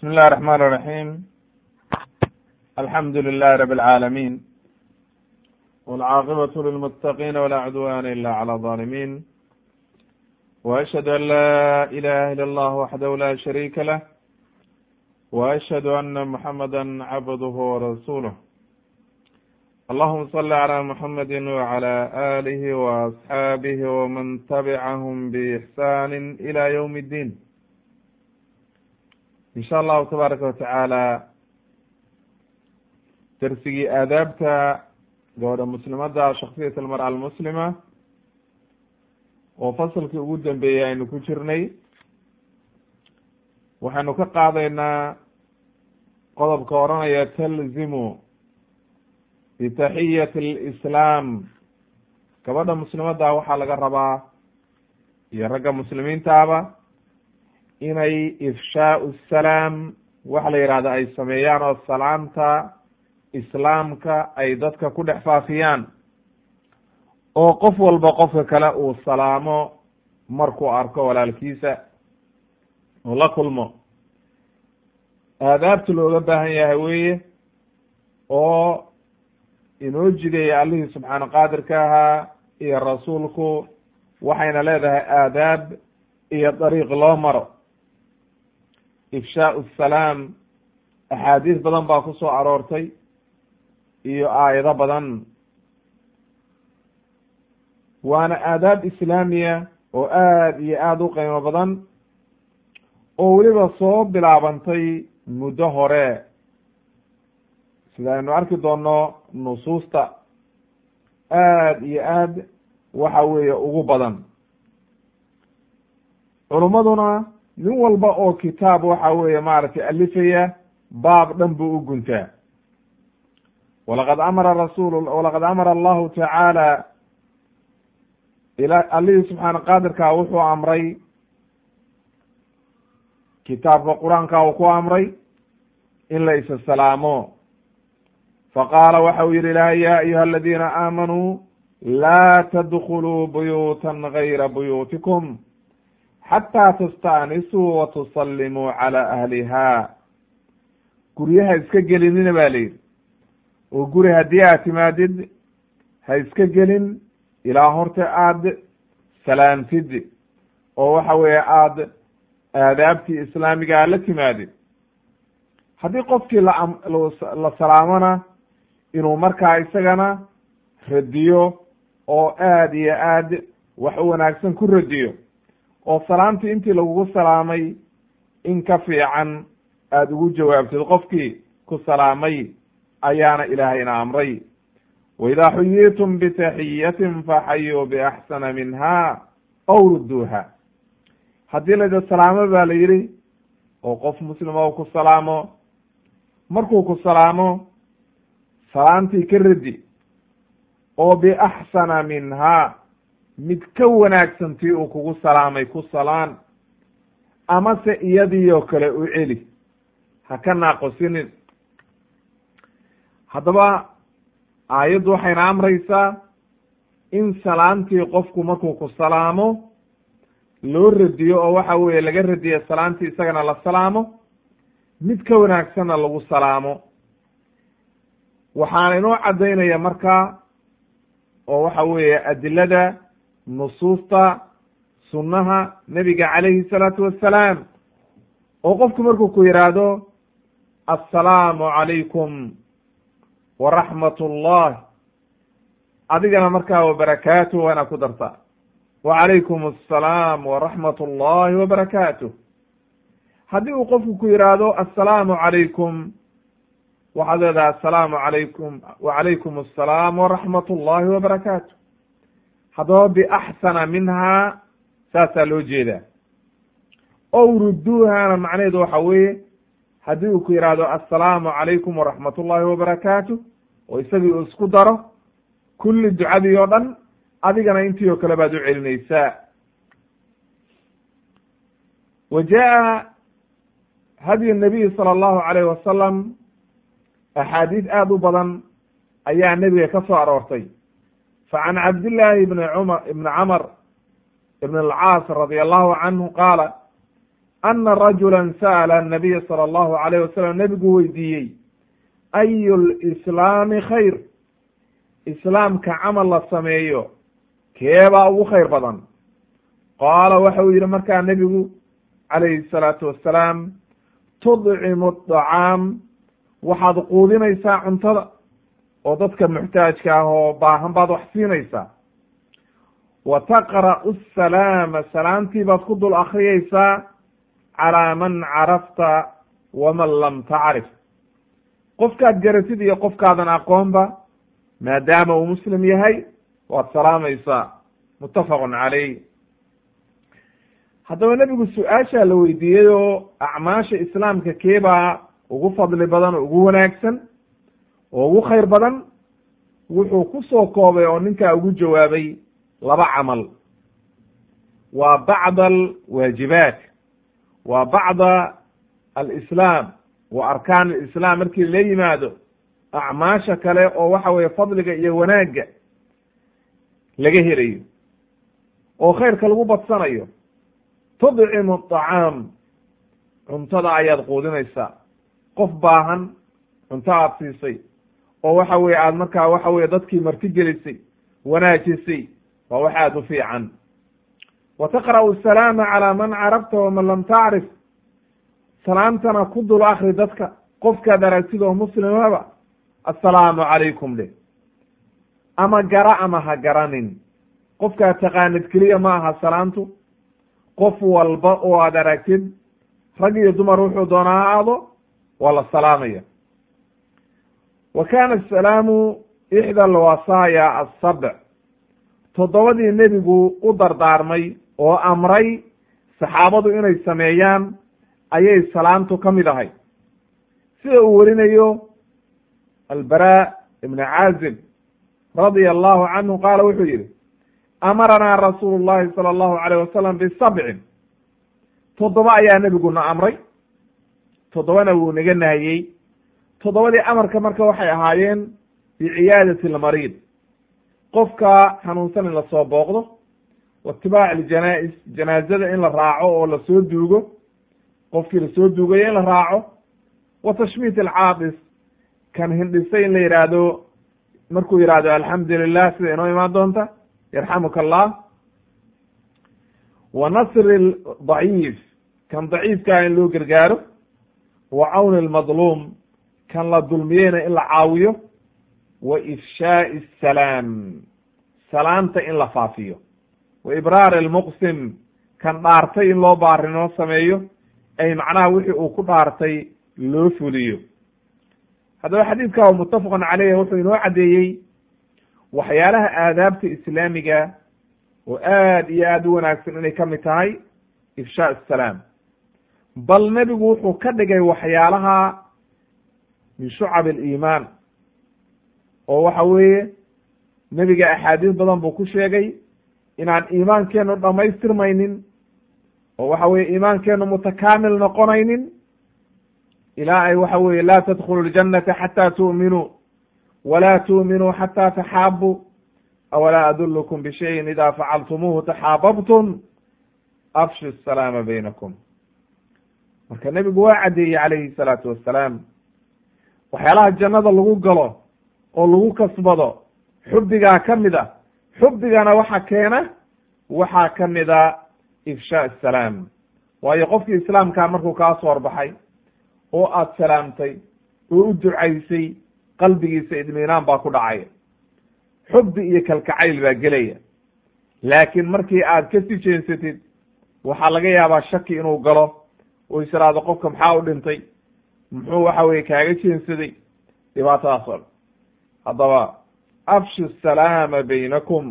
بسم الله الرحمن الرحيم الحمد لله رب العالمين والعاقبة للمتقين ولا عدوان إلا على الظالمين وأشهد أن لا إله إلا الله وحده لا شريك له وأشهد أن محمدا عبده ورسوله اللهم صل على محمد وعلى آله وأصحابه ومن تبعهم بإحسان إلى يوم الدين in sha allahu tabaaraka watacaala darsigii aadaabta gabadha muslimadda shaksiyat almar'a almuslima oo fasalkii ugu dambeeyey aynu ku jirnay waxaynu ka qaadaynaa qodobka odhanaya talzimu bitaxiyati alislaam gabadha muslimadda waxaa laga rabaa iyo ragga muslimiintaaba inay ifshaau salaam waxa la yihahda ay sameeyaan oo salaamta islaamka ay dadka ku dhex faafiyaan oo qof walba qofka kale uu salaamo markuu arko walaalkiisa oo la kulmo aadaabta looga baahan yahay weye oo inoo jideeya allihii subxaana qaadirka ahaa iyo rasuulku waxayna leedahay aadaab iyo dariiq loo maro ifshaau salaam axaadiis badan baa ku soo aroortay iyo aayado badan waana aadaab islaamiya oo aad iyo aada u qiimo badan oo weliba soo bilaabantay muddo hore sida aynu arki doono nusuusta aad iyo aad waxa weeye ugu badan culummaduna nin walba oo kitaab waxa weeye maaragtay alifaya baab dhan buu u guntaa walaqad amara rasul walaqad amara allahu tacaala ila allihii subxaana qaadirka wuxuu amray kitaabka qur-aanka uu ku amray in la isa salaamo faqaala waxa uu yihi ilahay ya ayuha aladiina aamanuu laa tadkuluu buyuutan gayra buyuutikum xataa tastaanisuu wa tusallimuu calaa ahlihaa guryaha iska gelinina ba la yidhi oo guri haddii aad timaadid ha iska gelin ilaa horta aad salaamtid oo waxa weeye aad aadaabtii islaamigaa la timaadid haddii qofkii la salaamona inuu markaa isagana radiyo oo aad iyo aad wax u wanaagsan ku radiyo oo salaamtii intii lagugu salaamay in ka fiican aada ugu jawaabtid qofkii ku salaamay ayaana ilaahayna amray waidaa xuyitum bitaxiyatin faxayuu biaxsana minha aw rudduuha haddii layda salaamo ba la yidhi oo qof muslima u ku salaamo markuu ku salaamo salaamtii ka radi oo biaxsana minha mid ka wanaagsan tii uu kugu salaamay ku salaan amase iyadii oo kale u celi ha ka naaqosinin haddaba aayaddu waxayna amraysaa in salaamtii qofku markuu ku salaamo loo radiyo oo waxa weeye laga radiyo salaamtii isagana la salaamo mid ka wanaagsanna lagu salaamo waxaana inoo caddaynaya markaa oo waxa weeye adilada nusuusta sunnaha nebiga calayhi salaatu wassalaam oo qofku markuu ku yidhaahdo assalaamu calaykum waraxmat ullah adigana markaa wabarakaatuh waa inaad ku dartaa wacalaykum assalaam waraxmat ullahi wabarakaatuh haddii uu qofku ku yidhaahdo assalaamu calaykum waxaad leedahay assalaamu calaykum wacalaykum assalaam waraxmat ullahi wabarakaatu haddaba biaxsana minhaa saasaa loo jeedaa ow rudduuhana macnaheedu waxa weeye haddii uu ku yidhaahdo assalaamu calaykum waraxmat ullahi wabarakaatu oo isagii uu isku daro kulli ducadii oo dhan adigana intii oo kale baad u celinaysaa wa jaa hadyu nabiyi sala allahu alayh wasalam axaadiis aada u badan ayaa nebiga ka soo aroortay facan cabdillaahi ibni cumar ibni camr ibn alcaas radi allahu canhu qaala ana rajula sa'ala nabiya sala allahu alayh wasalam nebigu weydiiyey ayu lislaami khayr islaamka camal la sameeyo keebaa ugu khayr badan qaala waxa uu yidhi markaa nebigu calayhi salaatu wassalaam tudcimu dacaam waxaad quudinaysaa cuntada oo dadka muxtaajka ah oo baahan baad wax siinaysaa wa taqra'u asalaama salaamtii baad ku dul akriyaysaa calaa man carafta waman lam tacrif qofkaad garatid iyo qofkaadan aqoonba maadaama uu muslim yahay waad salaamaysaa muttafaqun calayh haddaba nebigu su-aashaa la weydiiyey oo acmaasha islaamka keebaa ugu fadli badan oo ugu wanaagsan oo ugu khayr badan wuxuu ku soo koobay oo ninkaa ugu jawaabay laba camal waa bacda alwaajibaat waa bacda alislaam wa arkaan alislaam markii la yimaado acmaasha kale oo waxa weeye fadliga iyo wanaagga laga helayo oo khayrka lagu badsanayo tudcimu aطacaam cuntada ayaad quudinaysaa qof baahan cunto aad siisay oo waxa weye aad markaa waxa weye dadkii martigelisay wanaajisay waa wax aad u fiican wa taqra'u asalaama calaa man carabta waman lam tacrif salaamtana ku dul akri dadka qofkaad aragtid oo muslimaba assalaamu calaykum leh ama gara ama ha garanin qofkaad taqaanid keliya ma aha salaamtu qof walba oo aad aragtid rag iyo dumar wuxuu doonaa ha aado waa la salaamaya wa kana asalaamu ixda alwasaaya asabc toddobadii nebigu u dardaarmay oo amray saxaabadu inay sameeyaan ayay salaamtu ka mid ahay sida uu werinayo albara ibn caazib radia allahu canhu qaala wuxuu yihi amaranaa rasuulu llahi sala allahu alayh wasalam bisabcin toddoba ayaa nebiguna amray toddobana wuu naga nahiyey toddobadii amarka marka waxay ahaayeen biciyaadati almariid qofka xanuunsan in lasoo booqdo wa itibaac aljanaa-is janaazada in la raaco oo lasoo duugo qofkii lasoo duugayo in la raaco wa tashmiit alcaabis kan hindhisay in la yidhaahdo markuu yidhaahdo alxamdu lilah sida inoo imaan doonta yarxamuka allah wa nasri daciif kan daciifkaa in loo gargaaro wa cawni almadluum kan la dulmiyeyna in la caawiyo wa ifshaai asalaam salaamta in la faafiyo wa ibraari almuqsim kan dhaartay in loo baarinoo sameeyo ay macnaha wixii uu ku dhaartay loo fuliyo haddaba xadiidka muttafaqun caleyh wuxuu inoo caddeeyey waxyaalaha aadaabta islaamiga oo aad iyo aad u wanaagsan inay ka mid tahay ifshaa asalaam bal nebigu wuxuu ka dhigay waxyaalaha min shucab aliimaan oo waxa weeye nebiga axaadiis badan buu ku sheegay inaan iimaankeenu dhamaystirmaynin oo waxa weye iimaankeenu mutakaamil noqonaynin ilaa ay waxa weye laa tadkhulu ljannata xata tu'minuu walaa tu'minuu xata taxaabuu awalaa adulukum bishayin ida facaltumuuhu taxaababtum afshu asalaama baynakum marka nebigu waa caddeeyey calayhi salaatu wassalaam waxyaalaha jannada lagu galo oo lagu kasbado xubbigaa ka mid a xubbigana waxa keena waxaa ka mid a ifshaa asalaam waayo qofkii islaamkaa markuu kaa soo horbaxay oo aad salaamtay oo u ducaysay qalbigiisa idmiinaan baa ku dhacaya xubbi iyo kalkacayl baa gelaya laakiin markii aad ka sii jeensatid waxaa laga yaabaa shaki inuu galo oo is iraahdo qofka maxaa u dhintay muxuu waxa weye kaaga jeensaday dhibaatadaas oo dhan haddaba afshu salaama baynakum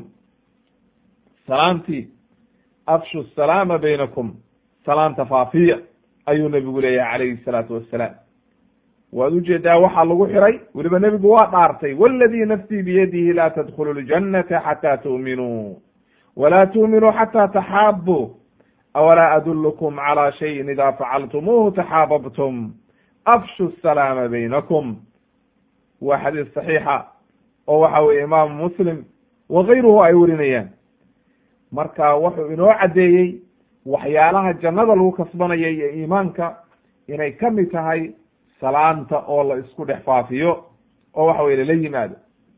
salaamtii afshu salaama baynakum salaamta faafiya ayuu nebigu leeyahay calayhi salaatu wassalaam waad ujeedaa waxaa lagu xiray weliba nebigu waa dhaartay waladii nafsii biyadihi laa tadkhulu ljannata xataa tu'minuu walaa tu'minuu xataa taxaabuu awalaa adulukum calى shayin ida facaltumuuhu taxaababtum afshu salaama baynakum waa xadiis saxiixa oo waxa weye imaamu muslim wa gayruhu ay warinayaan marka wuxuu inoo caddeeyey waxyaalaha jannada lagu kasbanaya iyo iimaanka inay ka mid tahay salaanta oo la isku dhex faafiyo oo waxa weye lala yimaado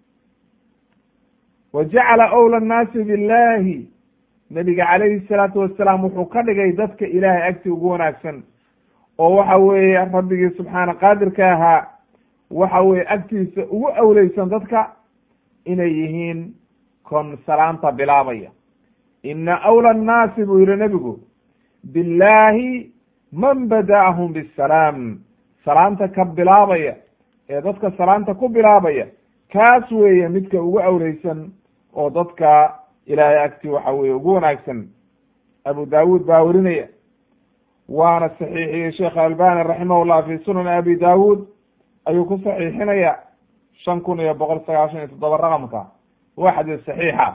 wa jacala awla annaasi billahi nabiga calayhi salaatu wasalaam wuxuu ka dhigay dadka ilaahay agti ugu wanaagsan oo waxa weeye rabbigii subxaana qaadirka ahaa waxa weye agtiisa ugu awleysan dadka inay yihiin kon salaanta bilaabaya ina awla annaasi buu yihi nebigu billahi man bada'ahum bisalaam salaanta ka bilaabaya ee dadka salaanta ku bilaabaya kaas weeye midka ugu awleysan oo dadka ilaahay agti waxa weye ugu wanaagsan abu daawuud baa werinaya waana saxiixiyey sheekh albani raximahullah fi sunan abi daawuud ayuu ku saxiixinaya shan kun iyo boqol sagaashan iyo toddoba raqamka waa xadiis saxiixa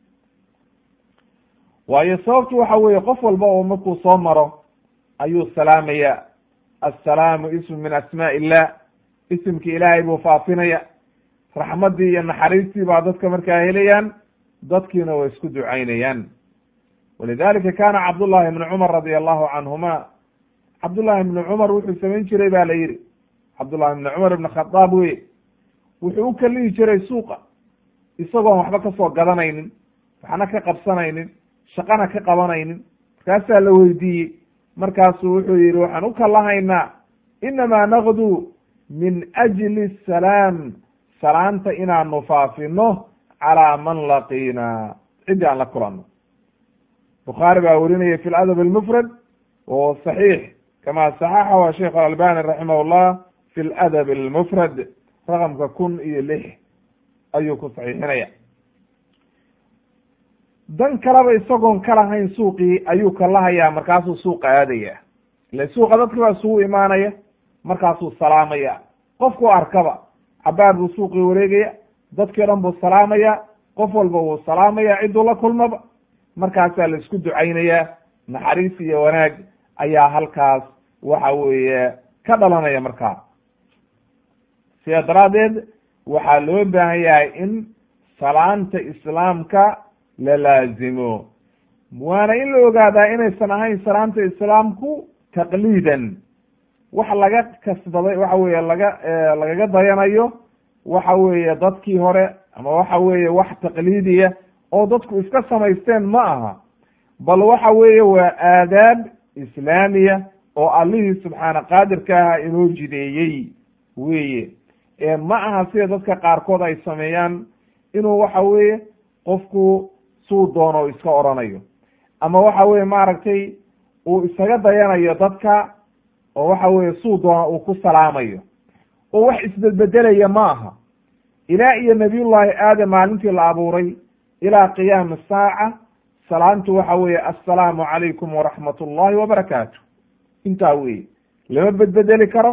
waayo sababtu waxa weeye qof walba oo markuu soo maro ayuu salaamaya assalaamu ismu min asmaa illah isimki ilaahay buu faafinaya raxmaddii iyo naxariistii baa dadka markaa helayaan dadkiina way isku ducaynayaan walidalika kana cabdullahi ibni cumar radi allahu canhuma cabdullahi ibni cumar wuxuu samayn jiray ba la yihi cabdullahi ibni cumar ibn khadaab weye wuxuu u kalihi jiray suuqa isagoon waxba kasoo gadanaynin waxna ka qabsanaynin shaqana ka qabanaynin markaasaa la weydiiyey markaasuu wuxuu yihi waxaan u kalahaynaa inamaa naqdu min ajli salaam salaanta inaanu faafino calaa man laqiina ciddii aan la kulanno bukhaari baa werinaya fi ladab almufrad wahuwa saxiix kama saxaxahu sheikh alalbani raximah llah fi ladab almufrad raqamka kun iyo lix ayuu ku saxiixinaya dan kaleba isagoon ka lahayn suuqii ayuu ka lahayaa markaasuu suuqa aadaya ile suuqa dadki baa isugu imaanaya markaasuu salaamaya qofku arkaba cabaar buu suuqii wareegaya dadkii o dhan buu salaamaya qof walba wuu salaamaya cidduu la kulmaba markaasaa la isku ducaynayaa naxariis iyo wanaag ayaa halkaas waxa weeye ka dhalanaya markaa sidaa daraaddeed waxaa loo baahan yahay in salaanta islaamka la laazimo waana in la ogaadaa inaysan ahayn salaanta islaamku taqliidan wax laga kasbaday waxa weeye laga lagaga dayanayo waxa weeye dadkii hore ama waxa weeye wax taqliidiya oo dadku iska samaysteen ma aha bal waxa weeye waa aadaab islaamiya oo allihii subxaana qaadirka aha inoo jideeyey weye ee ma aha sida dadka qaarkood ay sameeyaan inuu waxa weeye qofku suu doono iska oranayo ama waxa weye maaragtay uu isaga dayanayo dadka oo waxa weye suu doono uu ku salaamayo oo wax isbedbedelaya ma aha ilaa iyo nabiyullahi aadam maalintii la abuuray ilaa qiyaami saaca salaantu waxa weeye assalaamu calaykum waraxmat ullahi wabarakaatu intaa weye lama bedbedeli karo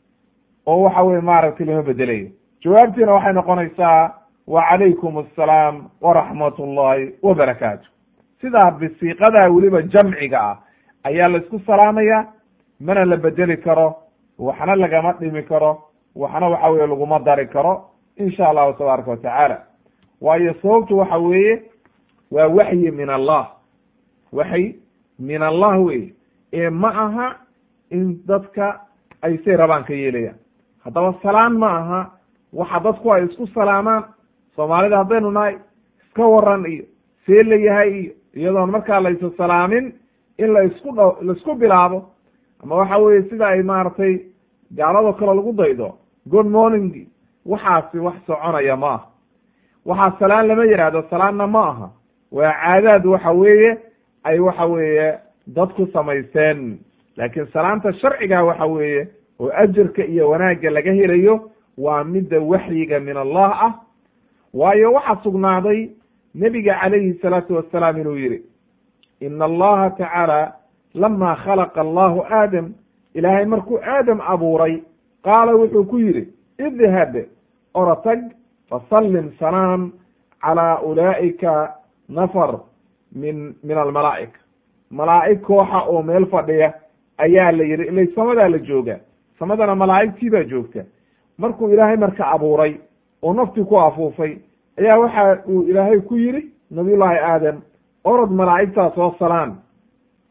oo waxa weye maaragtay lama bedelayo jawaabtiina waxay noqonaysaa wa calaykum assalaam waraxmat ullahi wabarakaatu sidaa bisiiqadaa weliba jamciga ah ayaa la isku salaamaya mana la bedeli karo waxna lagama dhimi karo waxna waxa weye laguma dari karo insha allahu tabaaraka watacaala waayo sababtu waxa weeye waa waxyi min allah waxy min allah weye ee ma aha in dadka ay say rabaan ka yeelayaan haddaba salaan ma aha waxa dadku ay isku salaamaan soomaalida haddaynu nahay iska waran iyo see la yahay iyo iyadoon markaa laysa salaamin in la isku dh laisku bilaabo ama waxa weye sida ay maaragtay gaalado kale lagu daydo good morning waxaasi wax soconaya ma aha waxaa salaan lama yihahdo salaanna ma aha waa caadaad waxa weeye ay waxa weeye dadku samaysteen laakiin salaanta sharciga waxa weeye oo ajarka iyo wanaagga laga helayo waa midda waxyiga min allah ah waayo waxaa sugnaaday nebiga calayhi salaatu wasalaam inuu yihi ina allaha tacaala lama khalaqa allahu aadam ilaahay markuu aadam abuuray qaala wuxuu ku yidhi idhab orotag fasallim salaam calaa ulaa'ika nafar min min almalaa'ika malaa'ig kooxa oo meel fadhiya ayaa la yidhi ila samadaa la jooga samadana malaa'igtii baa joogta markuu ilaahay marka abuuray oo naftii ku afuufay ayaa waxa uu ilaahay ku yidhi nabiyullaahi aadam orod malaa'igtaa soo salaan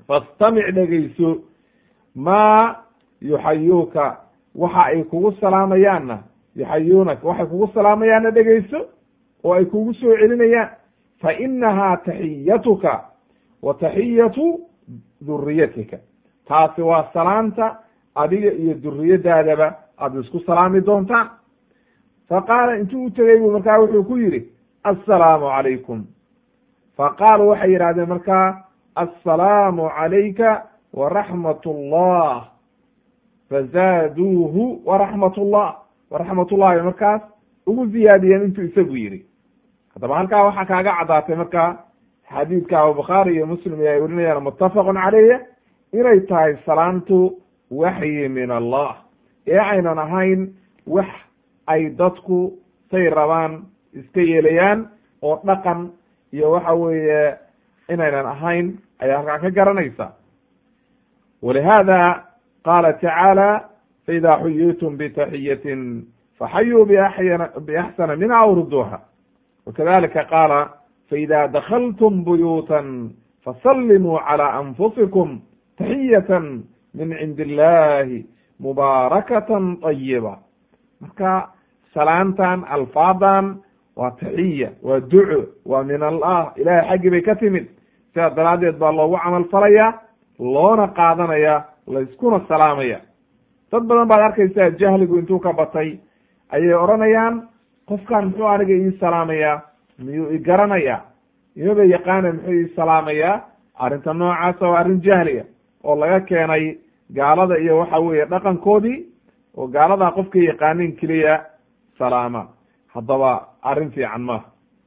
fastamic dhegayso maa yuxayuuka waxa ay kugu salaamayaanna yuxayuunaka waxay kugu salaamayaanna dhegayso oo ay kugu soo celinayaan fa inahaa taxiyatuka wa taxiyatu duriyatika taasi waa salaanta adiga iyo duriyadaadaba aada isku salaami doontaan fa qaala intuu u tegey buu markaa wuxuu ku yidhi assalaamu calaykum fa qaaluu waxay yidhahdeen markaa assalaamu calayka waraxmat ullah fazaaduuhu waraxmat ullah waraxmat ullahi markaas ugu ziyaadiyeen intuu isagu yidhi haddaba halkaa waxaa kaaga caddaatay markaa xadiidka abubukhaari iyo muslim ay warinayaan muttafaqun caleyh inay tahay salaantu waxyi min allah ee aynan ahayn wax ay dadku say rabaan iska yeelayaan oo dhaqan iyo waxa weeye inaynan ahayn ayaa halkaa ka garanaysa walihada qaala tacaala faida xuyitum btaxiyatin faxayuu biaxsana minha aw ruduuha wakadalika qaala faida dakltum buyuuta fasalimuu calى anfusikum taxiyatan min cindi illahi mubaarakatan طayiba marka salaantan alfaadan waa taxiya waa duco waa min allah ilahay xaggii bay ka timid sidaa daraaddeed baa loogu camal falaya loona qaadanaya layskuna salaamaya dad badan baad arkaysaa jahligu intuu ka batay ayay odhanayaan qofkan muxuu aniga ii salaamayaa miyuu i garanaya imaba yaqaana muxuu ii salaamayaa arrinta noocaasa waa arrin jahliya oo laga keenay gaalada iyo waxa weeye dhaqankoodii oo gaaladaa qofka yaqaanin keliya salaama haddaba arrin fiican maaha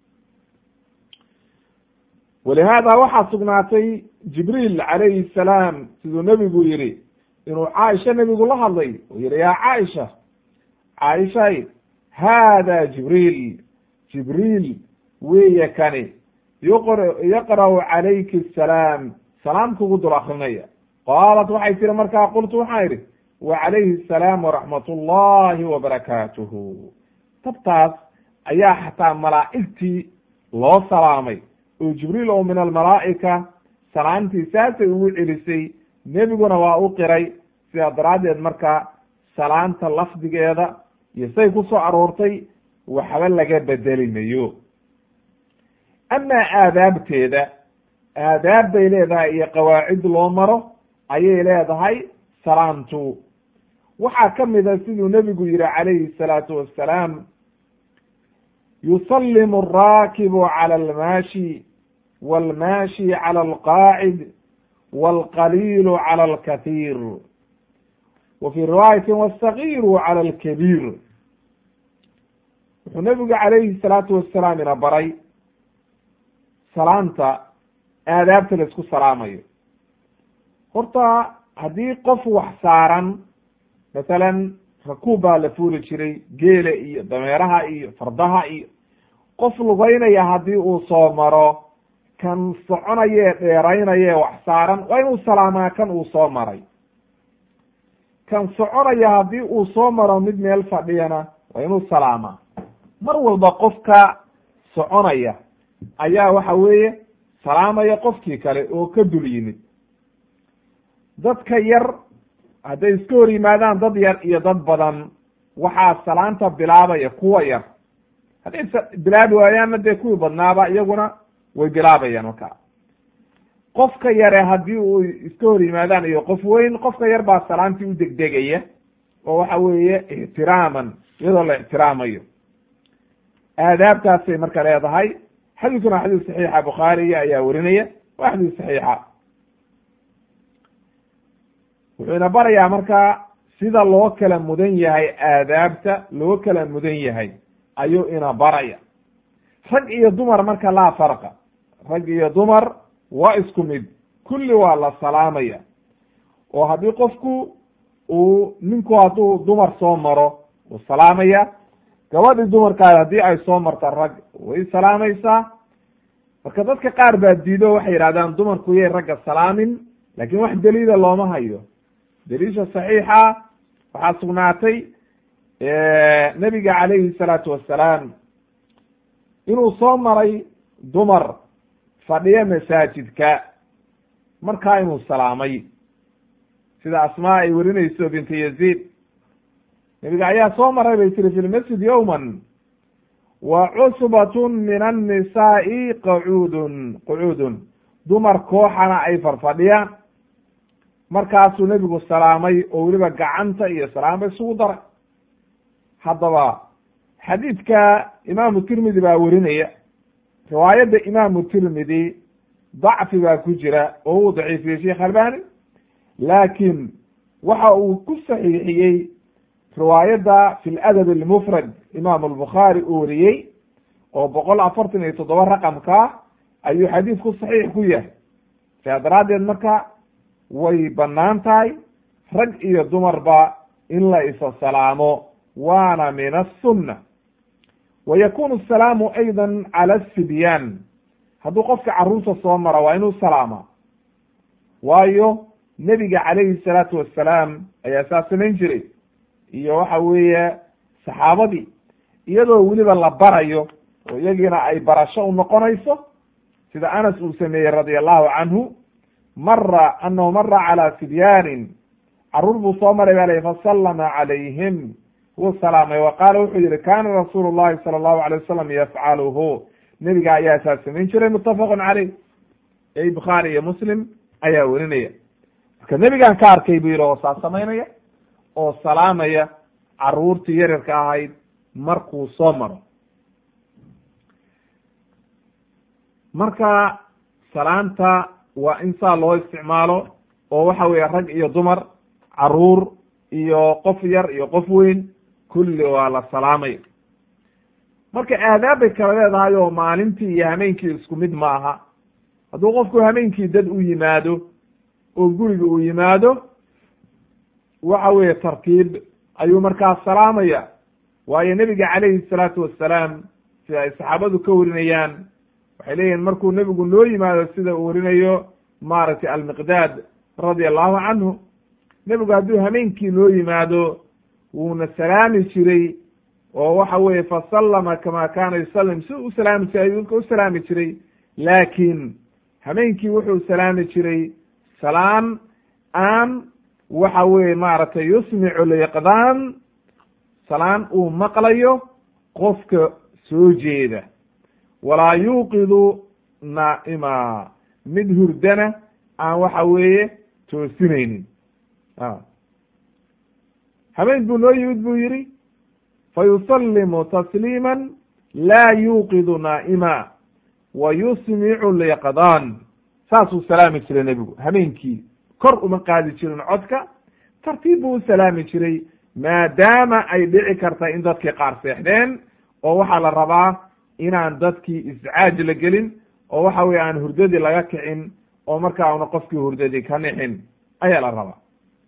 walihaada waxaa sugnaatay jibriil calayhi salaam siduu nebigu yihi inuu caaisha nebigu la hadlay uu yihi yaa caaisha caaishay haada jibriil jibriil weeye kani yuqr yaqra'u calayki asalaam salaam kugu dul akrinaya qaalat waxay tiri markaa qultu waxaan idhi wa calayhi asalaam waraxmat ullahi wabarakaatuhu tabtaas ayaa xataa malaa'igtii loo salaamay oo jibriil oo min almalaa'ika salaamtii saasay ugu celisay nebiguna waa u qiray sidaa daraaddeed marka salaanta lafdigeeda iyo say ku soo aroortay waxba laga bedeli mayo amaa aadaabteeda aadaab bay leedahay iyo qawaacid loo maro ayay leedahay salaamtu waxaa ka mida siduu nebigu yihi calayhi salaatu wassalaam yusalimu alraakibu cala almaashi walmaashi cala alqaacid walqaliilu cala alkathiir wa fii riwaayati wasagiiru cala alkabiir wuxuu nebigu calayhi salaatu wassalaam ina baray salaanta aadaabta la isku salaamayo horta haddii qof wax saaran masalan rakuub baa la fuuli jiray geela iyo dameeraha iyo fardaha iyo qof lugaynaya haddii uu soo maro kan soconayee dheeraynayee wax saaran waa inuu salaamaa kan uu soo maray kan soconaya haddii uu soo maro mid meel fadhiyana waa inuu salaamaa mar walba qofka soconaya ayaa waxa weeye salaamaya qofkii kale oo ka dul yimid dadka yar hadday iska hor yimaadaan dad yar iyo dad badan waxaa salaanta bilaabaya kuwa yar hadday bilaabi waayaanna dee kuwii badnaaba iyaguna way bilaabayaan marka qofka yare haddii uu iska hor yimaadaan iyo qof weyn qofka yar baa salaantii u degdegaya oo waxa weeye ixtiraaman iyadoo la ixtiraamayo aadaabtaasay marka leedahay xadiiskuna xadiis saxiixa bukhaariga ayaa werinaya waa xadiis saxiixa wuxuu ina barayaa markaa sida loo kala mudan yahay aadaabta loo kala mudan yahay ayuu ina baraya rag iyo dumar marka laa farqa rag iyo dumar waa isku mid kulli waa la salaamaya oo haddii qofku uu ninku hadduu dumar soo maro wuu salaamaya gabadhii dumarkaada haddii ay soo marta rag way salaamaysaa marka dadka qaar baa diido waxay yidhahdaan dumarku yay ragga salaamin laakiin wax daliila looma hayo daliisha saxiixa waxaa sugnaatay nebiga calayhi salaatu wassalaam inuu soo maray dumar fadhiya masaajidka markaa inuu salaamay sida asmaa ay werinayso binti yaziid nebiga ayaa soo maray bay tiri fi lmasjid yowman wa cusbatun min annisaa'i qacuudun qucuudun dumar kooxana ay farfadhiyaan markaasuu nebigu salaamay oo weliba gacanta iyo salaamba isugu daray haddaba xadiidka imaamu tirmidi baa werinaya riwaayadda imaamu tirmidi dacfi baa ku jira oo uu daciifiyey sheekh albani laakiin waxa uu ku saxiixiyey riwaayadda fi ladab almufrad imaam albukhaari uu wariyey oo boqol afartan iyo toddoba raqamka ayuu xadiidku saxiix ku yahay sidaa daraaddeed marka way bannaan tahay rag iyo dumarba in la isa salaamo waana min asunna wa yakunu asalaamu ayda cala asibyaan hadduu qofka carruurta soo mara waa inuu salaama waayo nebiga calayhi salaatu wassalaam ayaa saa samayn jiray iyo waxa weeye saxaabadii iyadoo weliba la barayo oo iyagiina ay barasho u noqonayso sida anas uu sameeyey radia allahu canhu mara anahu mara calaa sibyaanin carruur buu soo maray baa lay fasallama calayhim wuu salaamay wa qaala wuxuu yihi kana rasuulu llahi sala allahu alay wasalam yafcaluhu nebiga ayaa saa samayn jiray muttafaqun caleyh ey bukhaari iyo muslim ayaa werinaya marka nebigaan ka arkay buu yihi oo saa samaynaya oo salaamaya carruurtii yaryarka ahayd markuu soo maro marka salaanta waa in saa loo isticmaalo oo waxa weeye rag iyo dumar caruur iyo qof yar iyo qof weyn kulli waa la salaamaya marka aadaab bay kala leedahay oo maalintii iyo hameenkii isku mid ma aha hadduu qofku hameenkii dad u yimaado oo guriga uu yimaado waxa weeye tartiib ayuu markaa salaamaya waayo nebiga calayhi salaatu wassalaam sida ay saxaabadu ka warinayaan waxay leeyihin markuu nebigu noo yimaado sida uu warinayo maaragtay almiqdaad radia allahu canhu nebigu hadduu hameenkii noo yimaado wuuna salaami jiray oo waxa weeye fasallama kama kaana yusallim si u salaami jiray ayuu u salaami jiray laakiin hameenkii wuxuu salaami jiray salaan aan waxa weeye maaragtay yusmicu liqdaan salaan uu maqlayo qofka soo jeeda walaa yuuqidu naa'ima mid hurdana aan waxa weeye toosinaynin habeen buu noo yimid buu yihi fayusalimu tasliima laa yuuqidu naa'ima wa yusmicu liqdaan saasuu salaami jiray nebigu habeenkii kor uma qaadi jirin codka tartiib buu u salaami jiray maadaama ay dhici karta in dadkii qaar seexdeen oo waxaa la rabaa inaan dadkii iscaaj la gelin oo waxa weye aan hurdadii laga kicin oo markaa una qofkii hurdadii ka nixin ayaa la rabaa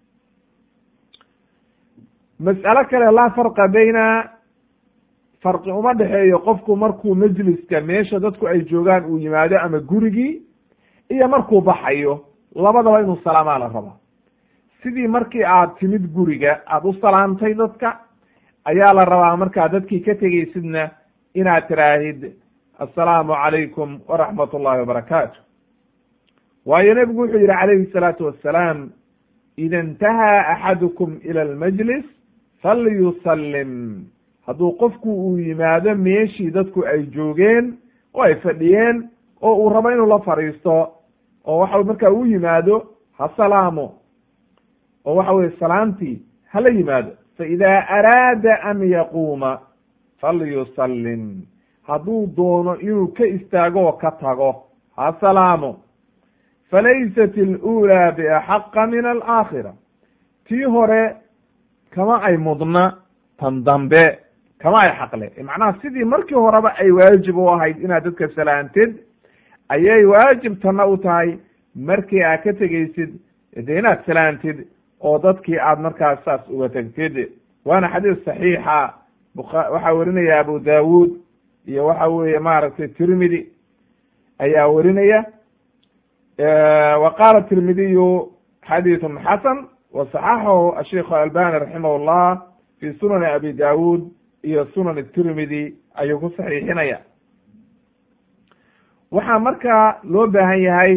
mas'alo kale laa farqa bayna farqi uma dhexeeyo qofku markuu majliska meesha dadku ay joogaan uu yimaado ama gurigii iyo markuu baxayo labadaba inuu salaamaa la rabaa sidii markii aad timid guriga aada u salaamtay dadka ayaa la rabaa markaa dadkii ka tegaysidna inaad tiraahid assalaamu calaykum waraxmat ullahi wabarakaatu waayo nebigu wuxuu yihi calayhi salaatu wassalaam ida intahaa axadukum ila almajlis falyusallim hadduu qofku uu yimaado meeshii dadku ay joogeen oo ay fadhiyeen oo uu rabo inuu la fadhiisto oo waxa markaa uu yimaado ha salaamo oo waxa weye salaamtii hala yimaado faida araada an yaquuma falyusallim hadduu doono inuu ka istaago oo ka tago ha salaamo falaysat alulaa biaxaqa min alaakhira tii hore kama ay mudna tan dambe kama ay xaqle macnaha sidii markii horeba ay waajib u ahayd inaad dadka salaantid ayay waajib tana u tahay markii aad ka tegaysid de inaad salaantid oo dadkii aad markaas saas uga tegtid waana xadiis saxiixa waxaa werinaya abu dawud iyo waxa weeye maaragtay tirmidi ayaa werinaya wa qaala tirmidiyu xadiiثun xasan waصaxaxahu asheikh albani raximah llah fi sunani abi dawud iyo sunan tirmidi ayuu ku saxiixinaya waxaa markaa loo baahan yahay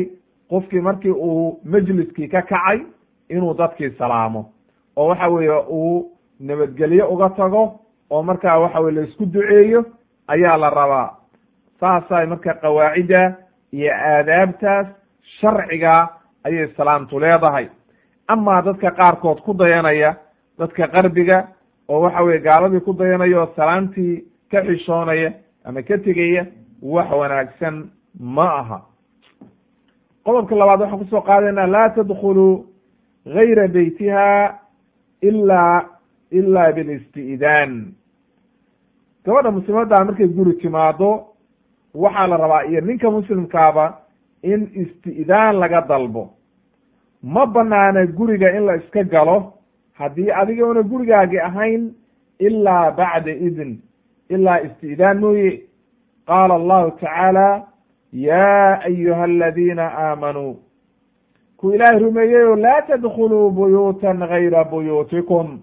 qofkii markii uu majliskii ka kacay inuu dadkii salaamo oo waxa weeye uu nabadgelyo uga tago oo markaa waxa weye laisku duceeyo ayaa la rabaa saasay marka qawaacidda iyo aadaabtaas sharciga ayay salaamtu leedahay amaa dadka qaarkood ku dayanaya dadka qarbiga oo waxa weye gaaladii ku dayanaya oo salaamtii ka xishoonaya ama ka tegaya wax wanaagsan ma aha qodobka labaad waxaan kusoo qaadayna laa tadkuluu gayra beytiha ila ila bilisti'daan gabadha muslimaddaa markay guri timaado waxaa la rabaa iyo ninka muslimkaaba in isti'daan laga dalbo ma banaana guriga in la iska galo haddii adiga una gurigaagi ahayn ilaa bacda idn ilaa isti'daan mooye qaala allahu tacaala ya ayuha aladiina aamanuu ku ilaahay rumeeyeyo laa tadkuluu buyuutan gayra buyuutikum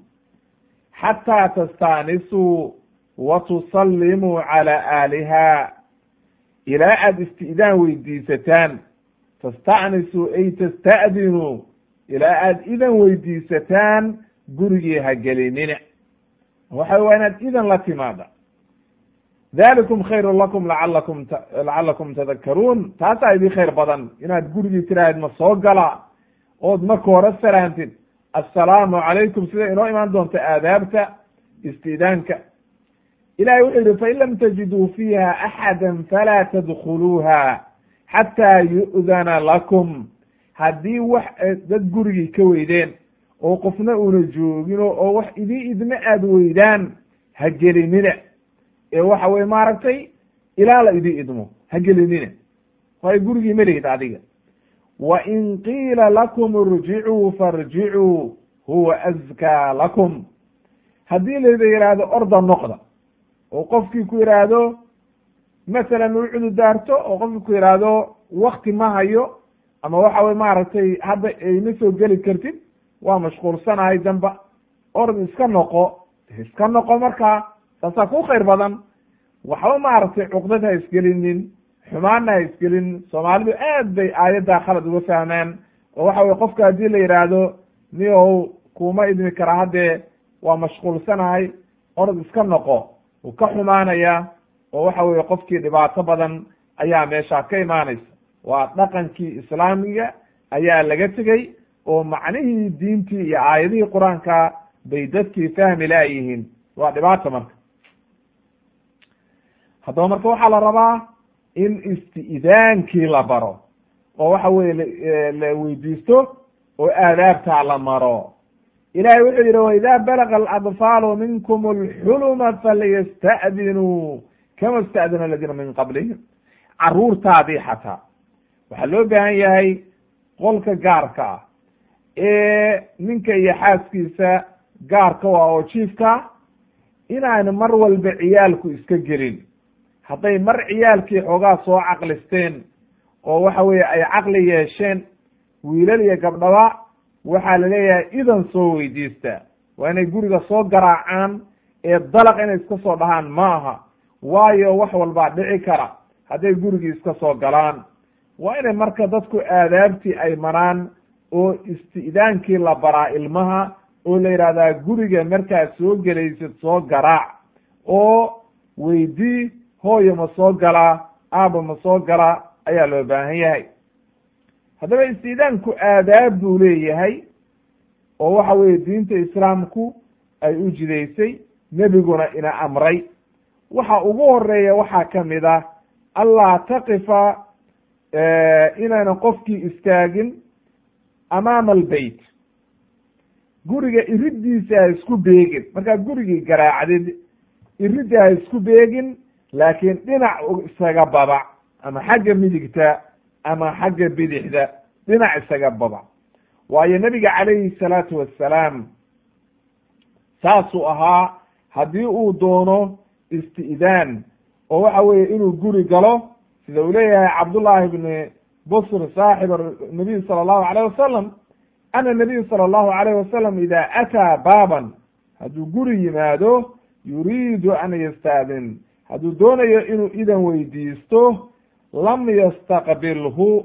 xataa tastaanisuu wa tusallimuu cala aaliha ilaa aada isti'daan weydiisataan tastacnisuu ay tasta'dinuu ilaa aada idan weydiisataan gurigii ha gelinina waxa waa inaad idan la timaada dalikum khayru lakum laalakum lacalakum tadakaruun taasaa idii khayr badan inaad gurigii tiraahid ma soo gala ood marka hore salaantid assalaamu calaykum sida inoo imaan doonta aadaabta isti'daanka ilahay wuxuu yihi fain lam tajiduu fiiha axada falaa tadkuluuha xataa yu'dana lakum haddii wax dad gurigii ka weydeen oo qofna una joogino oo wax idii idma aad weydaan ha gelinina ee waxa weye maaragtay ilaa la idii idmo ha gelinina waayo gurigii ma lihid adiga wa in qiila lakum irjicuu farjicuu huwa azkaa lakum haddii layda yidhaahdo orda noqda oo qofkii ku yidhaahdo masalan u cududaarto oo qofkii ku yidhaahdo wakti ma hayo ama waxa weye maaragtay hadda ayma soo geli kartid waa mashquulsanahay damba orod iska noqo iska noqo markaa saasaa ku khayr badan waxba maaragtay cuqdad ha isgelinin xumaanna ha isgelinin soomaalidu aad bay aayaddaa khalad uga fahmaan oo waxa weye qofka haddii la yidhaahdo niyow kuma idmi karaa haddee waa mashquulsanahay orod iska noqo wuu ka xumaanaya oo waxa weye qofkii dhibaato badan ayaa meeshaa ka imaanaysa waa dhaqankii islaamiga ayaa laga tegey oo macnihii diintii iyo aayadihii qur-aanka bay dadkii fahmi laayihiin waa dhibaata marka haddaba marka waxaa la rabaa in isti'daankii la baro oo waxa weye la weydiisto oo aadaabtaa la maro ilahay wuxuu yihi waida balaga aladfaalu minkum alxuluma falyasta'dinuu kama ista'dina aladiina min qablihim caruurtaadii xataa waxaa loo baahan yahay qolka gaarka ah ee ninka iyo xaaskiisa gaarka ah oo jiifka inaan mar walba ciyaalku iska gelin hadday mar ciyaalkii xoogaa soo caqlisteen oo waxa weeye ay caqli yeesheen wiilal iyo gabdhaba waxaa la leeyahay idan soo weydiista waa inay guriga soo garaacaan ee dalaq inay iska soo dhahaan ma aha waayo wax walbaa dhici kara hadday gurigii iska soo galaan waa inay marka dadku aadaabtii ay maraan oo isti'daankii la baraa ilmaha oo la yidhahdaa guriga markaad soo gelaysid soo garaac oo weydii hooyo ma soo galaa aaba ma soo galaa ayaa loo baahan yahay haddaba isti'daanku aadaab buu leeyahay oo waxa weeye diinta islaamku ay u jidaysay nebiguna ina amray waxa ugu horeeya waxaa kamid ah allaa taqifa inayna qofkii istaagin amaama albeyt guriga iridiisa ha isku beegin markaad gurigii garaacdid iridda ha isku beegin laakiin dhinac isaga babac ama xagga midigta ama xagga bidixda dhinac isaga babac waayo nebiga calayhi salaatu wassalaam saasuu ahaa haddii uu doono isti'daan oo waxa weeye inuu guri galo sida uu leeyahay cabdullahi bni busr saaxib nabiy sala allahu alayh wasalam ana nabiy sala allahu alayh wasalam ida ataa baaban hadduu guri yimaado yuriidu an yastaadin hadduu doonayo inuu idan weydiisto lam yastaqbilhu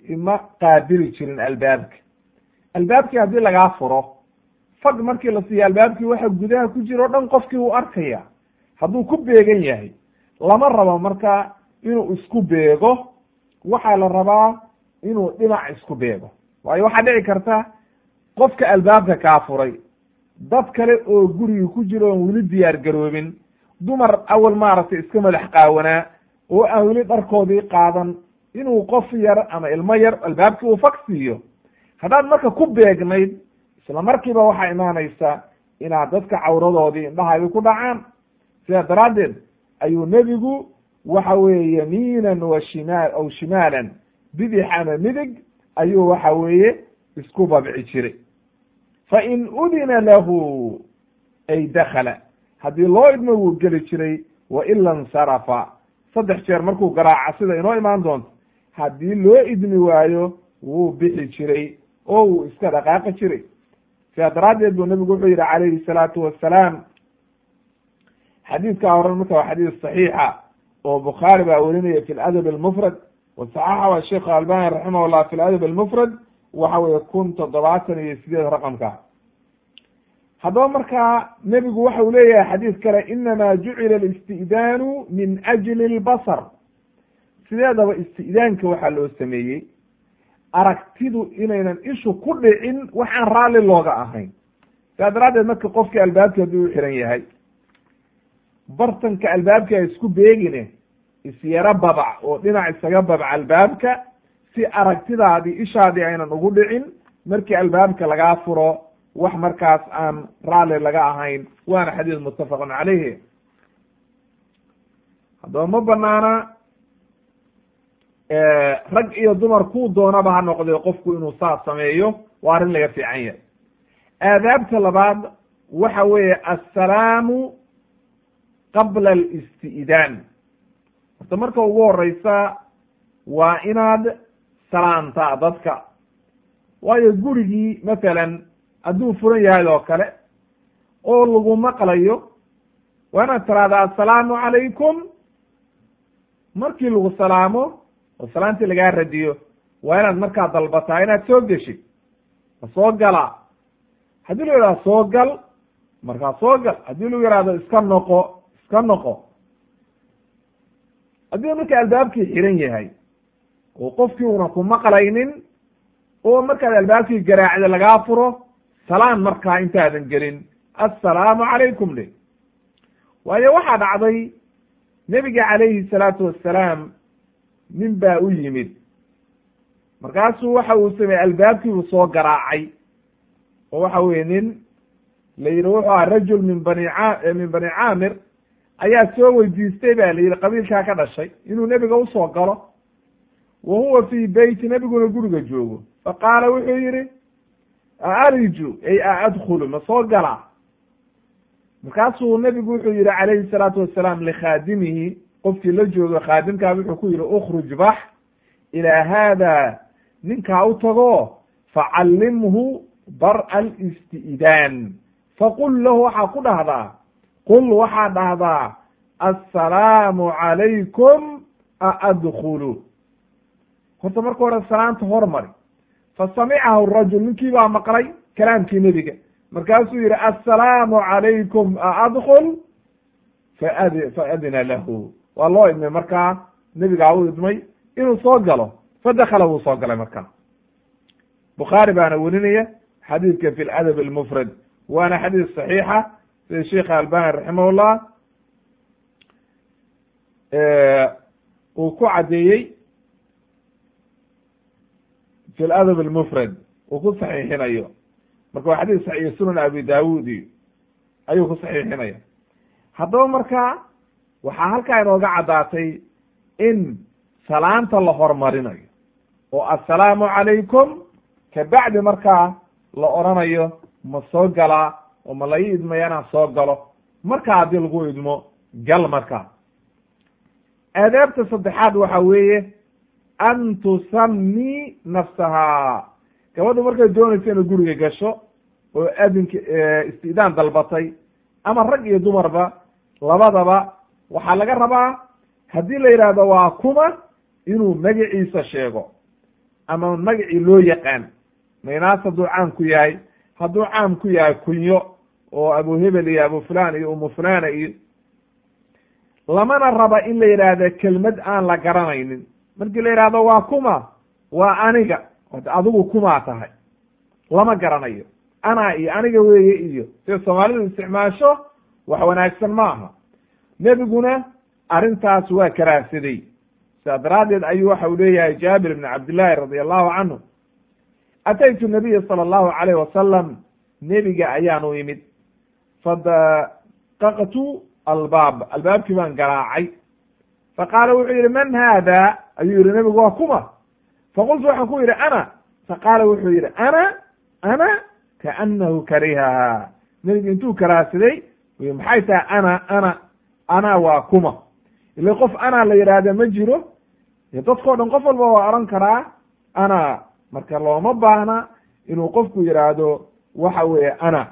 ma qaabili jirin albaabka albaabkii haddii lagaa furo fag markii la siiyo albaabkii waxa gudaha ku jira o dhan qofkii uu arkaya hadduu ku beegan yahay lama rabo marka inuu isku beego waxaa la rabaa inuu dhinac isku beego waayo waxaa dhici karta qofka albaabka kaa furay dad kale oo gurigi ku jiro oon weli diyaar garoobin dumar awal maaragtay iska madax qaawanaa oo aan weli dharkoodii qaadan inuu qof yar ama ilmo yar albaabkii uu fag siiyo haddaad marka ku beegnayd isla markiiba waxaa imaanaysa inaad dadka cawradoodii indhahaadi ku dhacaan sidaa daraaddeed ayuu nebigu waxa weeye yamiinan wa shimaal aw shimaalan bidix ama midig ayuu waxa weeye isku babci jiray fa in udina lahu ay dakala haddii loo idmo wuu geli jiray wa ila insarafa saddex jeer markuu garaaca sida inoo imaan doonto haddii loo idmi waayo wuu bixi jiray oo wuu iska dhaqaaqi jiray sidaa daraaddeed buu nebigu wuxuu yihi calayhi salaatu wassalaam xadiidkaa horan marka waa xadiis saxiixa oo bukhaari baa werinaya fi ladab almufrad wasaxaxa sheikh albani raximah llah fi ladab almufrad waxa weye kun toddobaatan iyo sideed raqamka haddaba markaa nebigu waxa uu leeyahay xadiis kale inama jucila alisti'daanu min ajli lbasar sideedaba isti'daanka waxaa loo sameeyey aragtidu inaynan ishu ku dhicin waxaan raalli looga ahayn sidaa daraaddeed marka qofkii albaabki haddii u xiran yahay bartanka albaabka isku beegine isyaro babac oo dhinac isaga babc albaabka si aragtidaadii ishaadii aynan ugu dhicin markii albaabka lagaa furo wax markaas aan raalli laga ahayn waana xadiis muttafaqun calayhi haddaba ma banaana rag iyo dumar kuu doonaba ha noqdee qofku inuu saas sameeyo waa arrin laga fiican yahay aadaabta labaad waxa weeye assalaamu qabla alisti'daan horta marka ugu horeysa waa inaad salaantaa dadka waayo gurigii masalan hadduu furan yahay oo kale oo lagu maqlayo waa inaad tiraahdaa assalaamu calaykum markii lagu salaamo oo salaantii lagaa radiyo waa inaad markaa dalbataa inaad soo geshid ma soo galaa haddii lagu yihahdo soo gal markaa soo gal haddii lagu yihahdo iska noqo iska noqo haddii marka albaabkii xiran yahay oo qofkii una ku maqlaynin oo markaad albaabkii garaacda lagaa furo salaan markaa intaadan gelin assalaamu calaykum dhe waayo waxaa dhacday nebiga calayhi salaatu wassalaam nin baa u yimid markaasuu waxa uu sameeyey albaabkiibuu soo garaacay oo waxa weye nin la yidhi wuxuu aha rajul min bani a min bani caamir ayaa soo weydiistay ba la yidhi qabiilkaa ka dhashay inuu nebiga usoo galo wa huwa fii beyti nebiguna guriga joogo faqaala wuxuu yihi aariju ay a adkhulu ma soo galaa markaasuu nebigu wuxuu yihi calayhi salaatu wasalaam likhaadimihi qofkii la joogo khaadimkaa wuxuu ku yihi ukruj bax ilaa haada ninkaa u tago facallimhu bar'a alisti'daan faqul lahu waxaa ku dhahdaa qul waxaa dhahdaa assalaamu calaykum aadkhulu horta marka hore salaanta hormari fasamicahu rajul ninkii baa maqlay kalaamkii nebiga markaasuu yihi assalaamu calaykum aadkul faad faadina lahu waa loo idmay markaa nebigaa u idmay inuu soo galo fadakala wuu soo galay markaa bukhaari baana werinaya xadiidka fi ladab almufrad waana xadiis saxiixa sida sheikh albani raximahullah uu ku caddeeyey fi ladab almufrad uu ku saxiixinayo marka waa xadiis saxiix sunan abi daawud iyo ayuu ku saxiixinaya haddaba marka waxaa halkaa inooga caddaatay in salaanta la hormarinayo oo assalaamu calaykum kabacdi markaa la odhanayo ma soo galaa oo ma la ii idmaya inaan soo galo markaa haddii lagu idmo gal markaa aadaabta saddexaad waxa weeye an tusami nafsahaa gabadhu markay doonayso inay guriga gasho oo adinka istidaan dalbatay ama rag iyo dumarba labadaba waxaa laga rabaa haddii la yidhaahdo waa kuma inuu magaciisa sheego ama magacii loo yaqaan maynaas hadduu caam ku yahay hadduu caam ku yahay kunyo oo abu hebel iyo abu fulan iyo umu fulana iyo lamana raba in la yidhaahdo kelmad aan la garanaynin markii la yidhahdo waa kuma waa aniga adigu kumaa tahay lama garanayo ana iyo aniga weeye iyo sida soomaalidu isticmaasho wax wanaagsan ma aha nebiguna arrintaas waa karaahsaday sidaa daraaddeed ayuu waxa uu leeyahay jaabir ibn cabdillahi radi allahu canhu ataytu nabiya sala allahu alayh wasalam nebiga ayaanu imid fadaqaqtu albaab albaabkii baan garaacay faqaala wuxuu yihi man haada ayuu yihi nebigu waa kuma faqultu waxaan ku yidhi ana faqaala wuxuu yihi ana ana kaanahu karihaha nebigu intuu karaahsaday maxay tahay ana ana ana waa kuma ila qof ana la yidhaahda ma jiro dadkao dhan qof walba waa oran karaa ana marka looma baahna inuu qofku yidhaahdo waxa weeye ana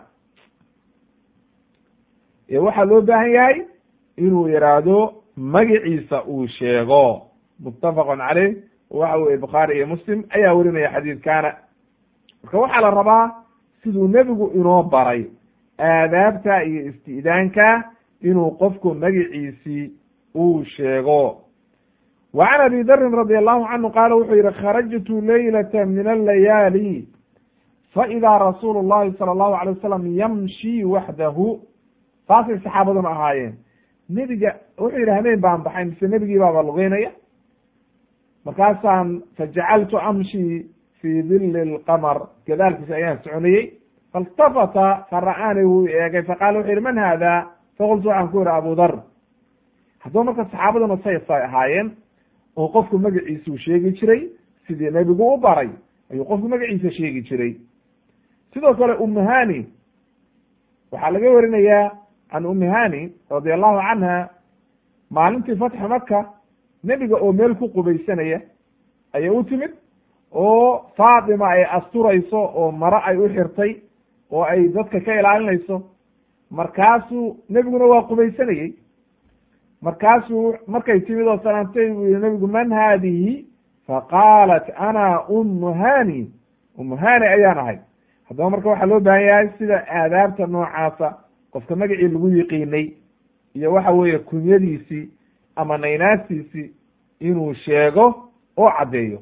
waxaa loo baahan yahay inuu yidhaahdo magaciisa uu sheego muttafaqun caleyh waxa weye bukhaari iyo muslim ayaa werinaya xadiidkaana marka waxaa la rabaa siduu nebigu inoo baray aadaabta iyo isti'daanka inuu qofku magaciisii uu sheego wa can abi darin radi allahu canhu qaala wuxuu yihi kharajtu leylata min allayaali faidaa rasuulu llahi sala allahu alay wasalam yamshi waxdahu saasay saxaabaduna ahaayeen nebiga wuxuu yidhi habeen baan baxay mise nebigii baaba lugeynaya markaasaan fajacaltu amshi fi dili lqamar gadaalkiisa ayaan soconayey failtafata fara'aani wuu eegay faqaala wuxu yihi man haada faqultu waxaan ku yihi abu dar haddaba marka saxaabaduna saysay ahaayeen oo qofku magaciisuu sheegi jiray sidii nebigu u baray ayuu qofku magaciisa sheegi jiray sidoo kale umuhani waxaa laga warinayaa can umihani radi allahu canha maalintii fatxi maka nebiga oo meel ku qubaysanaya ayay u timid oo faatima ay asturayso oo maro ay u xirtay oo ay dadka ka ilaalinayso markaasuu nebiguna waa qubaysanayey markaasuu markay timid oo salaantay buu yihi nebigu man haadihi faqaalat ana umu hani umu hani ayaan ahay haddaba marka waxaa loo baahan yahay sida aadaabta noocaasa qofka magacii lagu yiqiinay iyo waxa weeye kunyadiisii ama naynaastiisii inuu sheego oo caddeeyo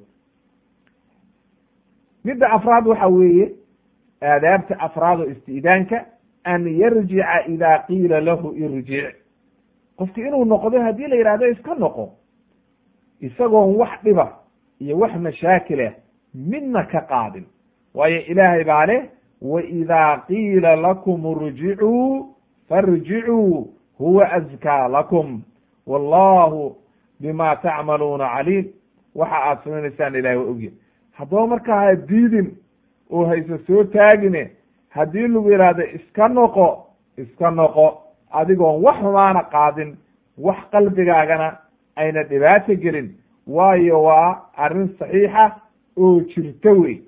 midda afraad waxa weeye aadaabta afraad oo isti'daanka an yarjica ida qiila lahu irjic qofki inuu noqdo haddii la yidhahdo iska noqo isagoon wax dhiba iyo wax mashaakilah midna ka qaadin waayo ilaahay baa leh waidaa qiila lakum irjicuu farjicuu huwa azkaa lakum wallahu bima tacmaluuna caliim waxa aad samaynaysaan ilahay waa ogya haddaba markaa ha diidin oo hayse soo taagine haddii lagu yidhaahdo iska noqo iska noqo adigoon wax xumaana qaadin wax qalbigaagana ayna dhibaato gelin waayo waa arrin saxiixa oo jirto wey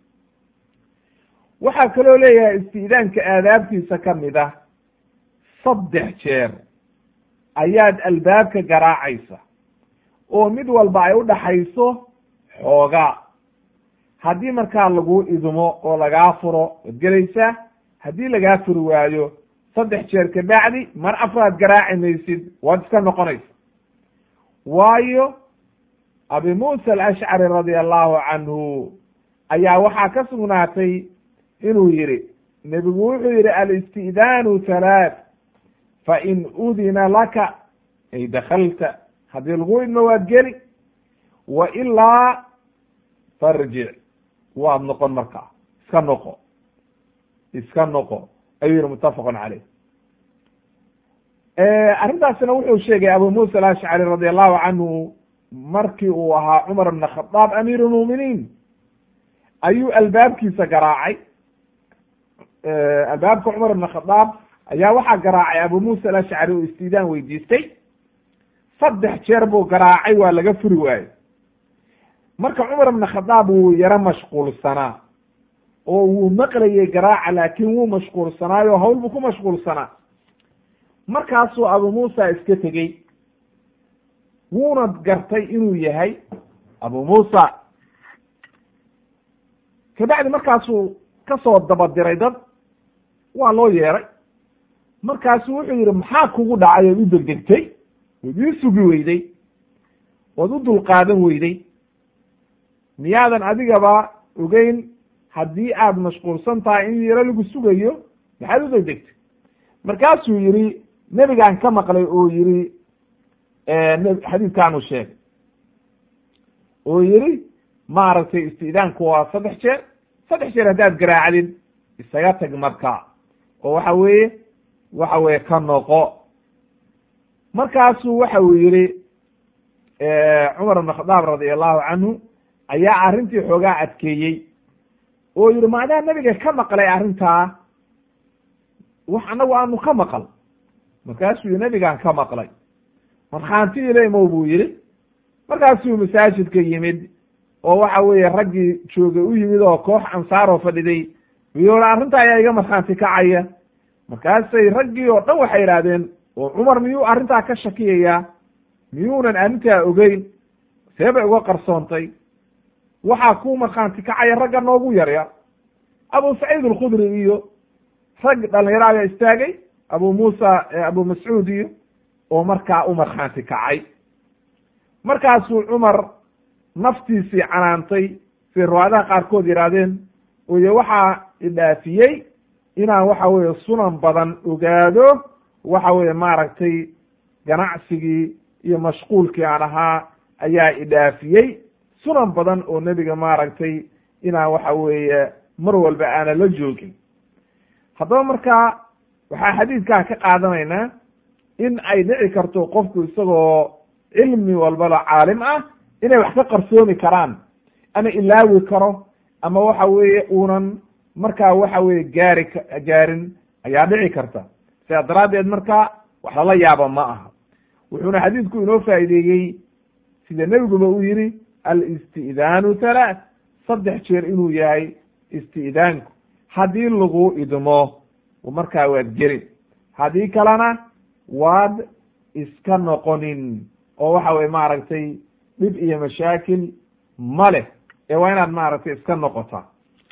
waxaa kaloo leeyahay isti'daanka aadaabtiisa ka mid ah saddex jeer ayaad albaabka garaacaysa oo mid walba ay u dhaxayso xoogaa haddii markaa lagu idmo oo lagaa furo waad gelaysaa haddii lagaa furi waayo saddex jeer kabacdi mar afraad garaaci maysid waad iska noqonaysa waayo abi muusa alashcari radia allahu canhu ayaa waxaa ka sugnaatay inuu yihi nebigu wuxuu yihi alisti'daanu halaath fain udina laka ay dakalta haddii lagu idmo waad geli wa ilaa farjic waad noqon markaa iska noqo iska noqo ayuu yihi muttafaqun caleyh arrintaasina wuxuu sheegay abu muusa alashcari radi allahu canhu markii uu ahaa cumar bn khadaab amiir lmuminiin ayuu albaabkiisa garaacay albaabka cumar bn khadaab ayaa waxaa garaacay abu muusa alashcari oo istidaan weydiistay saddex jeer buu garaacay waa laga furi waayo marka cumar bn khadaab wuu yaro mashquulsanaa oo wuu maqlayay garaaca laakin wuu mashquulsanaayo hawl buu ku mashquulsanaa markaasuu abu muusa iska tegey wuuna gartay inuu yahay abu muusa kabacdi markaasuu kasoo dabadiray dad waa loo yeeray markaasu wuxuu yidhi maxaa kugu dhacay ood u degdegtay ood ii sugi weyday ood u dulqaadan weyday miyaadan adigaba ogeyn haddii aad mashquulsan tahay in yaro lagu sugayo maxaad u degdegtay markaasuu yidhi nebigaan ka maqlay oo yidhi xadiidkaanu sheegay oo yidhi maaragtay istidaanku waa saddex jeer saddex jeer haddaad garaacdid isaga tag marka oo waxa weeye waxa weeye ka noqo markaasuu waxa uu yidhi cumar ibn khadaab radi allahu canhu ayaa arrintii xoogaa adkeeyey oo yidhi maadaa nebiga ka maqlay arrintaa wax annagu aanu ka maqal markaasuu yidhi nebigaan ka maqlay markhaanti ileymow buu yidhi markaasuu masaajidka yimid oo waxa weeye raggii joogay u yimid oo koox ansaaroo fadhiday iyo arrinta ayaa iga markhaanti kacaya markaasay raggii oo dhan waxay idhaahdeen oo cumar miyuu arrintaa ka shakiyayaa miyuunan arrintaa ogeyn see bay uga qarsoontay waxaa ku markhaanti kacaya ragga noogu yaryar abu saciid alkhudri iyo rag dhalinyaro ayaa istaagay abu muusa abu mascuud iyo oo markaa u markhaanti kacay markaasuu cumar naftiisii canaantay siday riwaayadaha qaarkood yidhaahdeen oyo waxaa idhaafiyey inaan waxa weeye sunan badan ogaado waxa weeye maaragtay ganacsigii iyo mashquulkii aan ahaa ayaa idhaafiyey sunan badan oo nebiga maaragtay inaan waxa weeye mar walba aana la joogin haddaba markaa waxaa xadiidkaa ka qaadanaynaa in ay dhici karto qofku isagoo cilmi walbaba caalim ah inay wax ka qarsoomi karaan ama ilaawi karo ama waxa weeye uunan markaa waxa weye gaari gaarin ayaa dhici karta sidaa daraaddeed marka wax lala yaaba ma aha wuxuuna xadiidku inoo faa'iideeyey sida nebiguba uu yidhi alisti'daanu halaath saddex jeer inuu yahay isti'daanku haddii lagu idmo markaa waad gelin haddii kalena waad iska noqonin oo waxa weye maaragtay dhib iyo mashaakil ma leh ee waa inaad maaragtay iska noqotaa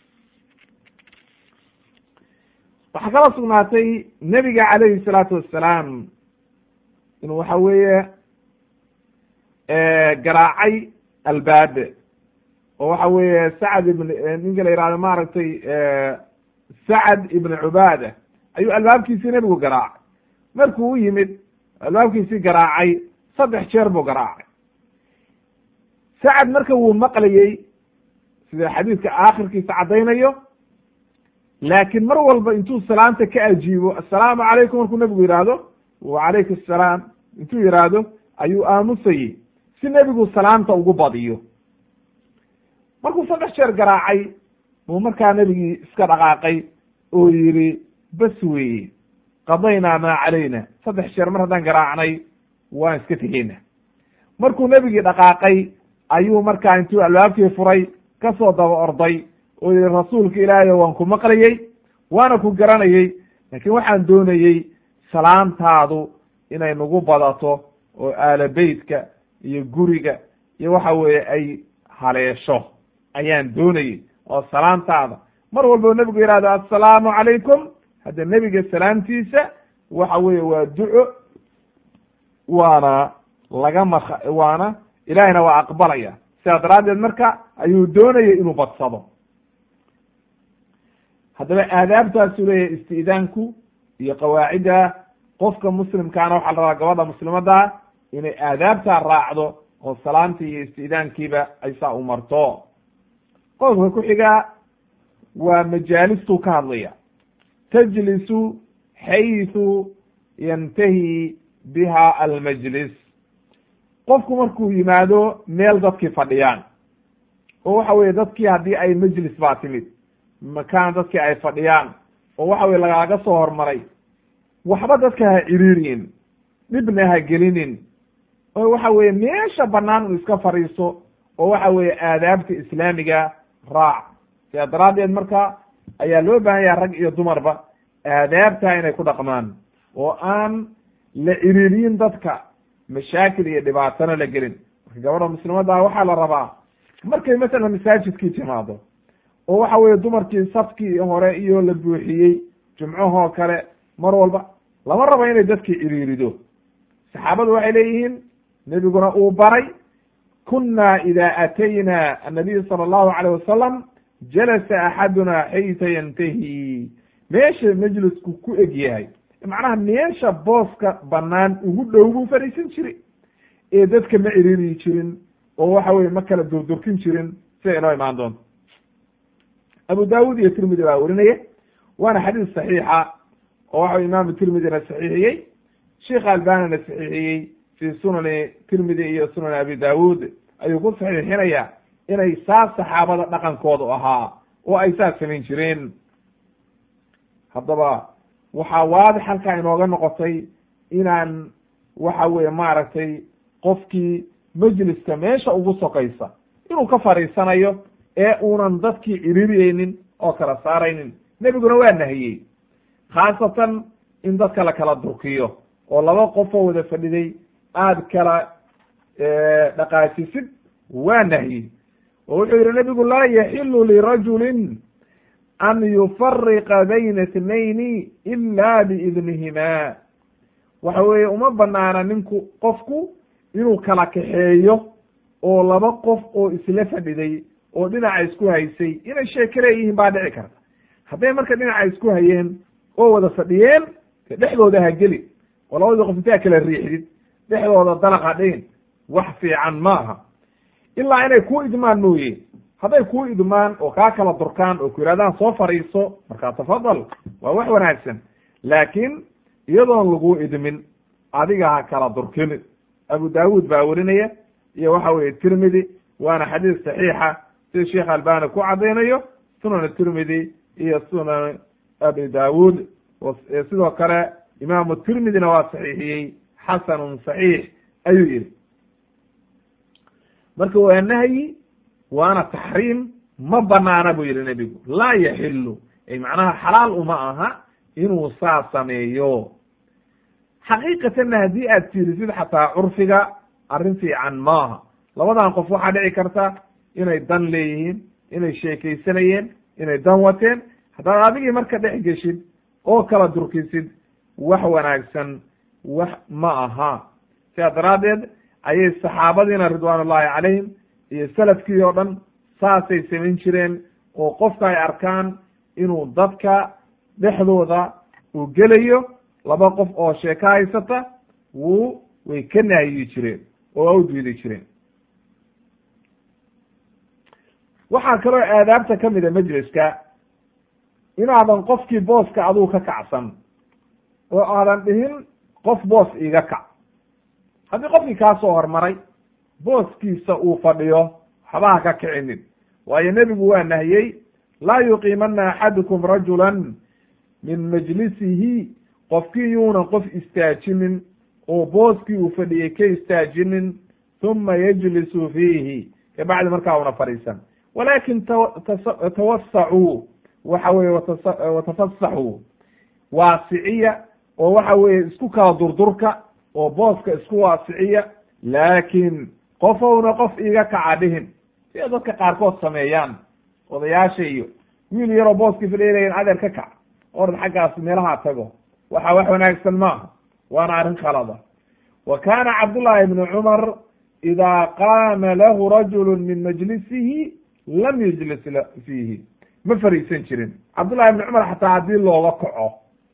waxaa kala sugnaatay nebiga calayhi salaatu wassalaam inuu waxa weeye garaacay albaabe oo waxa weeye sacad ibn ninka la yihahdo maaragtay sacad ibn cubaada ayuu albaabkiisii nebigu garaacay markuu u yimid albaabkiisii garaacay saddex jeer buu garaacay sacad marka wuu maqlayey sida xadiidka aakhirkiisa caddaynayo laakiin mar walba intuu salaamta ka ajiibo assalaamu calaykum markuu nebigu yidhaahdo wacalaykum assalaam intuu yidhaahdo ayuu aamusayey si nebigu salaamta ugu badiyo markuu saddex jeer garaacay buu markaa nebigii iska dhaqaaqay oo yidhi bas weeye qadaynaa maa calayna saddex jeer mar haddaan garaacnay waan iska tegeyna markuu nebigii dhaqaaqay ayuu markaa intuu albaabkii furay ka soo daba orday oo yihi rasuulka ilaahay waan ku maqlayey waana ku garanayey laakiin waxaan doonayey salaamtaadu inay nagu badato oo aala beytka iyo guriga iyo waxa weeye ay haleesho ayaan doonayey oo salaamtaada mar walbo nebigu yihahdo assalaamu calaykum hadda nebiga salaamtiisa waxa weeye waa duco waana laga mak waana ilahina waa aqbalaya sidaa daraaddeed marka ayuu doonayay inuu badsado haddaba aadaabtaasu leeyahay isti'daanku iyo qawaacidda qofka muslimkaana waxaa la rabaa gabadha muslimadda inay aadaabtaa raacdo oo salaamtii iyo isti'daankiiba ay saa u marto qodobka ku xigaa waa majaalistuu ka hadlaya tajlisu xayثu yantahi biha almajlis qofku markuu yimaado meel dadkii fadhiyaan oo waxa weye dadkii haddii ay majlis baa timid makaan dadkii ay fadhiyaan oo waxa weye lagaaga soo hormaray waxba dadka ha ciriiriyin dhibna ha gelinin oo waxa weye meesha banaan uu iska fadhiiso oo waxa weye aadaabta islaamiga raac sidaa daraaddeed marka ayaa loo baahan yaha rag iyo dumarba aadaabtaa inay ku dhaqmaan oo aan la ciriiriyin dadka mashaakil iyo dhibaatana la gelin marka gabadha muslimadda waxaa la rabaa markay masalan masaajidkii timaado oo waxa weeye dumarkii safkii hore iyo la buuxiyey jumcahoo kale mar walba lama rabo inay dadkii iriirido saxaabadu waxay leeyihiin nebiguna uu baray kunna ida atayna annabiy sala allahu calayh wasalam jalasa axaduna xayta yantahi meesha majlisku ku eg yahay macnaha meesha booska banaan ugu dhow buu fadhiisan jiray ee dadka ma iriiriyi jirin oo waxa weye ma kala durdurkin jirin sida inoo imaan doonto abu dawud iyo tirmidi baa werinaya waana xadiis saxiixa oo waxa imaamu tirmidina saxiixiyey sheikh albanina saxiixiyey fi sunani tirmidi iyo sunani abi dawud ayuu ku saxiixinaya inay saas saxaabada dhaqankoodu ahaa oo ay saas samayn jireen haddaba waxaa waadix halkaa inooga noqotay inaan waxa weye maaragtay qofkii majliska meesha ugu sokaysa inuu ka fadhiisanayo ee uunan dadkii ciririyeynin oo kala saaraynin nebiguna waa nahiyey khaasatan in dadka la kala durkiyo oo laba qofoo wada fadhiday aad kala dhaqaajisid waa nahyi oo wuxuu yihi nebigu laa yaxilu lirajulin an yufariqa bayna itnayni ila biidnihima waxa weeye uma banaana ninku qofku inuu kala kaxeeyo oo laba qof oo isla fadhiday oo dhinaca isku haysay inay sheeke leeyihiin baa dhici karta hadday marka dhinaca isku hayeen oo wada fadhiyeen de dhexdooda ha geli oo labadii qof intaa kala riixdid dhexdooda dalaqa dhigin wax fiican maaha ilaa inay ku idmaan mooye hadday ku idmaan oo kaa kala durkaan oo ku yidhahdaan soo fadhiiso markaa tafadal waa wax wanaagsan laakiin iyadoon lagu idmin adiga ha kala durkin abu dawud baa werinaya iyo waxa weye tirmidi waana xadiis saxiixa sida sheekh albani ku caddaynayo sunan tirmidi iyo sunan abi dawud sidoo kale imaamu tirmidina waa saxiixiyey xasanun saxiix ayuu yihi marka waa nahyi waana taxriim ma banaana buu yihi nebigu laa yaxilu ay macnaha xalaal uma aha inuu saa sameeyo xaqiiqatanna haddii aad fiirisid xataa curfiga arrin fiican maaha labadan qof waxaa dhici karta inay dan leeyihiin inay sheekaysanayeen inay dan wateen haddaad adigii marka dhex geshid oo kala durkisid wax wanaagsan wax ma aha sidaa daraaddeed ayay saxaabadiina ridwaan ullahi calayhim iyo salafkii oo dhan saasay samayn jireen oo qofka ay arkaan inuu dadka dhexdooda uu gelayo laba qof oo sheeko haysata wuu way ka naayiyi jireen oo waa u diidi jireen waxaa kaloo aadaabta ka mida majliska inaadan qofkii booska aduu ka kacsan oo aadan dhihin qof boos iiga kac haddii qofkii kaa soo hormaray booskiisa uu fadhiyo waxbaha ka kicinin waayo nebigu waa nahiyey laa yuqiimana axadukum rajulan min majlisihi qofkii yuunan qof istaajinin oo booskii uu fadhiyey ka istaajinin huma yajlisu fiihi kabacdi markaa una fadhiisan walakin tawasacuu waxa weye watafasaxuu waasiciya oo waxa weye isku kala durdurka oo booska isku waasiciya laakin qofowna qof iiga kaca dhihin sida dadka qaarkood sameeyaan odayaasha iyo wiil yaroo booskii fadhiyayn adeer ka kac orad xaggaas meelaha tago waxa wax wanaagsan maaha waana arrin khalada wa kana cabdullahi ibnu cumar ida qaama lahu rajulu min majlisihi lam yajlis fiihi ma fariisan jirin cabdullahi ibnu cumar xataa haddii looga kaco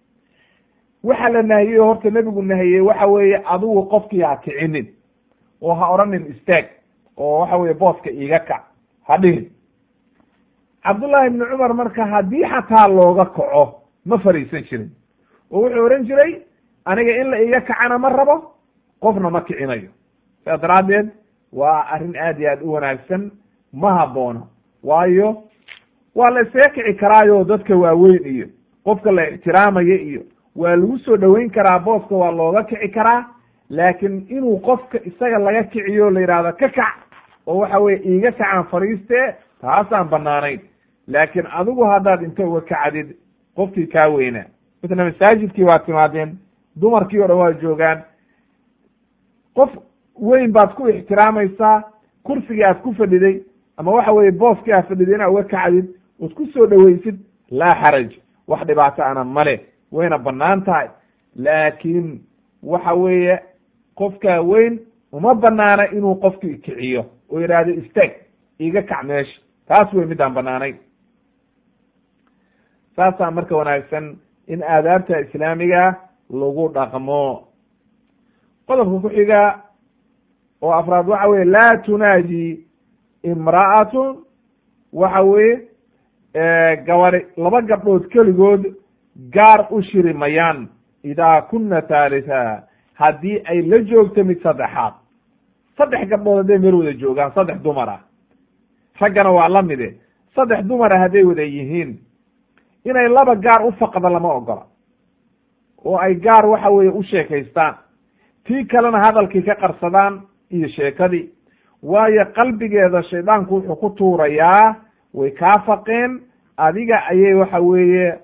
waxa la nahiyey horta nebigu nahiyey waxa weeye adigu qofkii ha kicinin oo ha odhanin istaag oo waxa weye booska iiga kac ha dhihin cabdullahi ibnu cumar marka haddii xataa looga kaco ma fariisan jirin oo wuxuu odhan jiray aniga in la iiga kacana ma rabo qofna ma kicinayo sidaas daraaddeed waa arrin aad iyo aad u wanaagsan ma habboona waayo waa la isaga kici karaayo dadka waaweyn iyo qofka la ixtiraamaya iyo waa lagu soo dhoweyn karaa booska waa looga kici karaa laakiin inuu qofka isaga laga kiciyo la yidhahdo ka kac oo waxa weye iiga kacaan fadhiiste taasaan banaanayn laakiin adigu haddaad inta uga kacdid qofkii kaa weynaa mitna masaajidkii waa timaadeen dumarkii o dhan waa joogaan qof weyn baad ku ixtiraamaysaa kursigii aad ku fadhiday ama waxa weye booskii aad fadhiday inaad uga kacdid ood ku soo dhoweysid laa xaraj wax dhibaato ana male wayna bannaan tahay laakiin waxa weeye qofkaa weyn uma banaana inuu qofkii kiciyo oo yidhaahdo istaag iga kac meesha taas wey midaan banaanayn saasaa marka wanaagsan in aadaabta islaamiga lagu dhaqmo qodobka ku xiga oo afraad waxa weye laa tunaaji imra'atun waxa weye gabadi laba gabdhood keligood gaar u shiri mayaan idaa kuna thalitha haddii ay la joogto mid saddexaad saddex gabdhood hadday meel wada joogaan saddex dumar ah raggana waa la mide saddex dumara hadday wada yihiin inay laba gaar u faqda lama ogola oo ay gaar waxa weeye u sheekaystaan tii kalena hadalkii ka qarsadaan iyo sheekadii waayo qalbigeeda shaydaanku wuxuu ku tuurayaa way kaa faqeen adiga ayay waxa weeye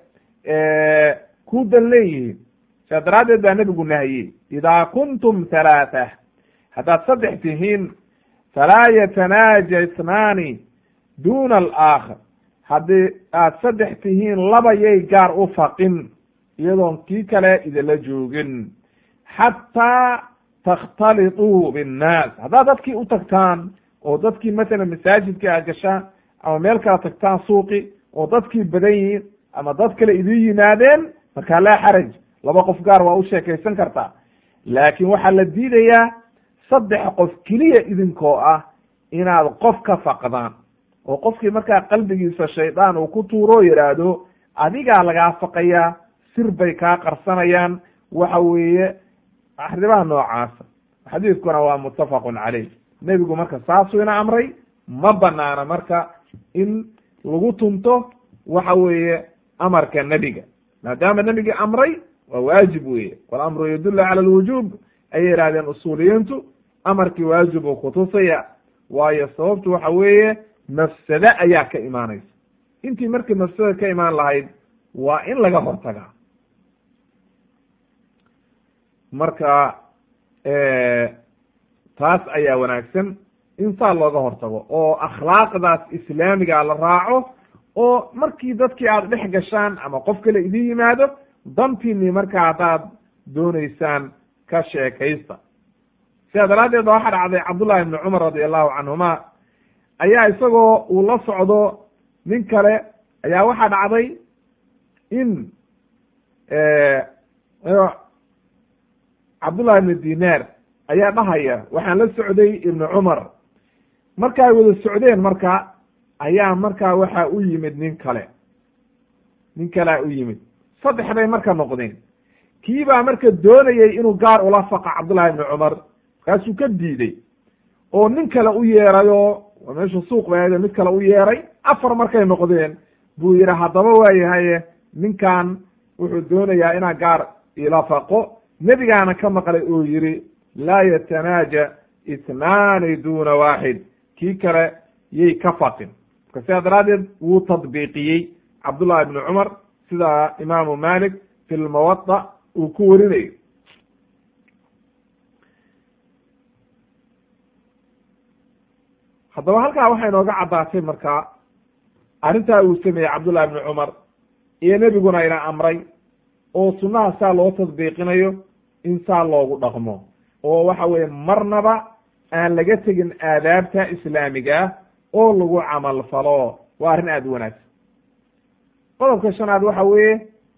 ku dan leeyihiin saa daraaddeed baa nebigu nahiyey idaa kuntum halaatha haddaad saddex tihiin falaa yatanaaja isnaani duna alaakhar haddii aad saddex tihiin laba yay gaar u faqin iyadoon kii kale idinla joogin xataa takhtalituu binnaas haddaad dadkii u tagtaan oo dadkii mathalan masaajidka aad gashaan ama meel kala tagtaan suuqi oo dadkii badan yihiin ama dad kale idin yimaadeen markaa laa xaraj laba qof gaar waa u sheekaysan kartaa laakiin waxaa la diidayaa saddex qof keliya idinkoo ah inaad qof ka faqdaan oo qofkii markaa qalbigiisa shaydaan uu ku tuuro yidhaahdo adigaa lagaa faqayaa sir bay kaa qarsanayaan waxa weeye arrimaha noocaasa xadiidkuna waa muttafaqun caleyh nebigu marka saasuu ina amray ma banaana marka in lagu tunto waxa weeye amarka nebiga maadaama nebigi amray waa waajib weeye walamru yadullu cala alwujuub ayay yihahdeen usuuliyiintu amarkii waajib uu kutusaya waayo sababtu waxa weeye mafsade ayaa ka imaanaysa intii markii mafsada ka imaan lahayd waa in laga hortagaa marka taas ayaa wanaagsan in saa looga hortago oo akhlaaqdaas islaamiga la raaco oo markii dadkii aada dhex gashaan ama qof kale idin yimaado dantiinii markaa haddaad dooneysaan ka sheekaysta sidaa daraaddeed ba waxaa dhacday cabdullahi ibni cumar radi allahu canhuma ayaa isagoo uu la socdo nin kale ayaa waxaa dhacday in cabdullahi ibni dinaar ayaa dhahaya waxaan la socday ibni cumar marka ay wada socdeen marka ayaa markaa waxa u yimid nin kale nin kalea u yimid saddex bay marka noqdeen kii baa marka doonayey inuu gaar ula faqa cabdullahi ibni cumar markaasuu ka diiday oo nin kale u yeerayo meesha suuq ba ahayd mid kale u yeeray afar markay noqdeen buu yidhi haddaba waayahaye ninkan wuxuu doonayaa inaa gaar ila faqo nebigaana ka maqlay oo yidhi laa yatanaaja itnaani duna waaxid kii kale yay ka faqin marka sidaa daraaddeed wuu tadbiiqiyey cabdullahi ibni cumar sida imaamu malik fi lmawada uu ku warinayo haddaba halkaa waxay inooga caddaatay markaa arrintaa uu sameeyey cabdullahi ibni cumar iyo nebiguna ina amray oo sunnaha saa loo tadbiiqinayo in saa loogu dhaqmo oo waxa weeye marnaba aan laga tegin aadaabta islaamiga oo lagu camal falo waa arrin aada u wanaagsan qodobka shanaad waxa weeye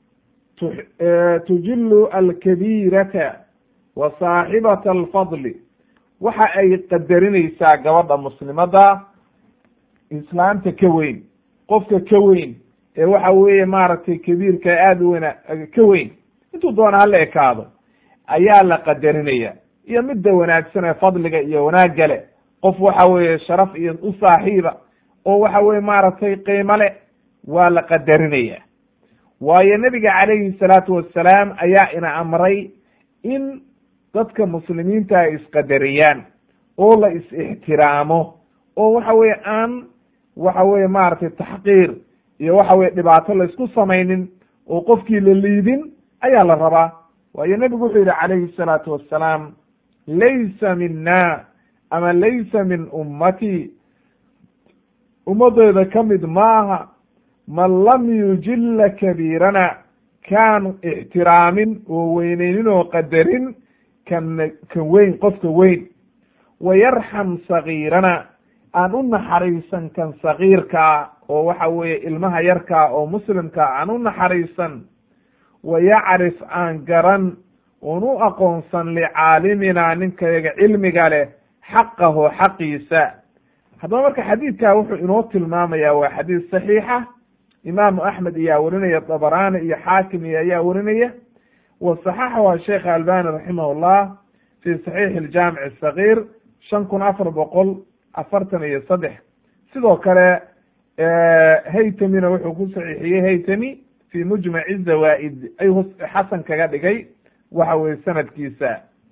tujilu alkabiirata wa saaxibata alfadli waxa ay qadarinaysaa gabadha muslimadda islaamta ka weyn qofka ka weyn ee waxa weeye maaragtay kabiirka aada u wena ka weyn intuu doona hala ekaado ayaa la qadarinaya iyo midda wanaagsan ee fadliga iyo wanaagga le qof waxa weeye sharaf iyo u saaxiiba oo waxa weye maaragtay qiimo le waa la qadarinaya waayo nebiga calayhi salaatu wassalaam ayaa ina amray in dadka muslimiinta ay isqadariyaan oo la is-ixtiraamo oo waxa weye aan waxa weye maaragtay taxqiir iyo waxa weye dhibaato la isku samaynin oo qofkii la liidin ayaa la rabaa waayo nebigu wuxuu yihi calayhi salaatu wassalaam laysa mina ama laysa min ummati ummaddeeda ka mid maaha man lam yujilla kabiirana kaan ixtiraamin oo weyneynin oo qadarin kan kan weyn qofka weyn wa yarxam sagiirana aan u naxariisan kan sagiirkaa oo waxa weeye ilmaha yarkaa oo muslimkaa aan u naxariisan wa yacrif aan garan oon u aqoonsan licaaliminaa ninkayaga cilmiga leh xaqahu xaqiisa haddaba marka xadiidkaa wuxuu inoo tilmaamaya waa xadiis saxiixa imaamu axmed ayaa werinaya dabaraani iyo xaakim iyo ayaa werinaya wa saxaxahu sheekh albani raximah llah fi saxiixi aljaamic asagiir shan kun afar boqol afartan iyo saddex sidoo kale haytamina wuxuu ku saxiixiyey haytami fi mujmaci zawaa-id ayuu xasan kaga dhigay waxa weye sanadkiisa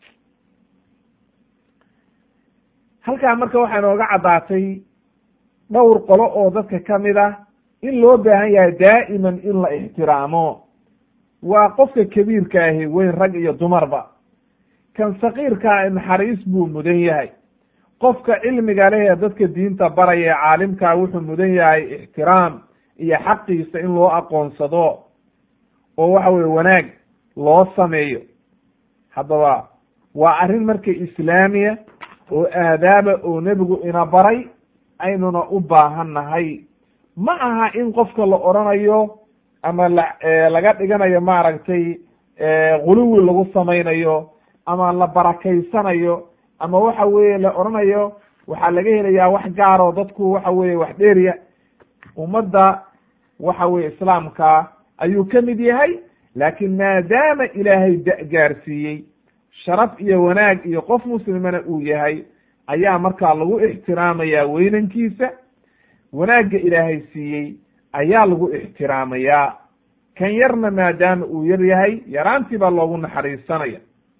halkaa marka waxaa inooga caddaatay dhowr qolo oo dadka kamid ah in loo baahan yahay daa'iman in la ixtiraamo waa qofka kabiirka ahi weyn rag iyo dumarba kan sakiirkaa naxariis buu mudan yahay qofka cilmiga leh ee dadka diinta baraya ee caalimkaa wuxuu mudan yahay ixtiraam iyo xaqiisa in loo aqoonsado oo waxa weye wanaag loo sameeyo haddaba waa arrin marka islaamiya oo aadaaba oo nebigu ina baray aynuna u baahan nahay ma aha in qofka la odrhanayo ama la laga dhiganayo maaragtay guluwi lagu samaynayo ama la barakaysanayo ama waxa weye la odhanayo waxaa laga helayaa wax gaaroo dadku waxa weye wax dheeriya ummadda waxa weye islaamka ayuu ka mid yahay laakiin maadaama ilaahay da- gaarsiiyey sharaf iyo wanaag iyo qof muslimana uu yahay ayaa markaa lagu ixtiraamayaa weynankiisa wanaagga ilaahay siiyey ayaa lagu ixtiraamayaa kan yarna maadaama uu yar yahay yaraantii baa loogu naxariisanaya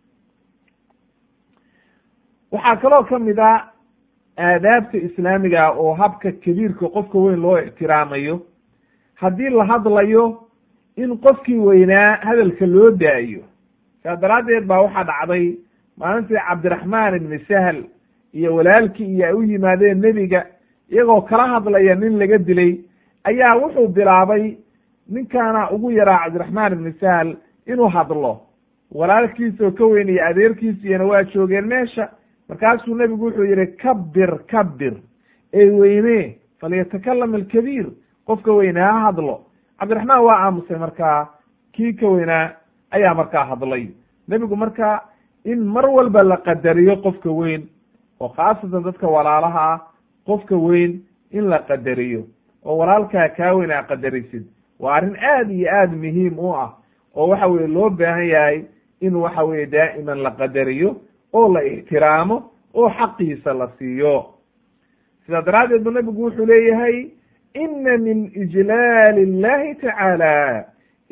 waxaa kaloo kamid a aadaabta islaamiga oo habka kabiirka qofka weyn loo ixtiraamayo haddii la hadlayo in qofkii weynaa hadalka loo daayo saa daraaddeed baa waxaa dhacday maalintii cabdiraxmaan ibni sahl iyo walaalkii iyo ay u yimaadeen nebiga iyagoo kala hadlaya nin laga dilay ayaa wuxuu bilaabay ninkaana ugu yaraa cabdiraxmaan ibni sahl inuu hadlo walaalkiisoo ka weyn iyo adeerkiisiyana waa joogeen meesha markaasuu nebigu wuxuu yihi kabir kabir ey weyne falyatakalam alkabiir qofka weynaa ha hadlo cabdiraxmaan waa aamusay markaa kii ka weynaa ayaa markaa hadlay nebigu marka in mar walba la qadariyo qofka weyn oo khaasatan dadka walaalaha ah qofka weyn in la qadariyo oo walaalkaa kaa weyn aa qadarisid waa arrin aad iyo aad muhiim u ah oo waxa weye loo baahan yahay in waxa weye daa'iman la qadariyo oo la ixtiraamo oo xaqiisa la siiyo sidaa daraaddeed bu nebigu wuxuu leeyahay ina min ijlaali اllahi tacaala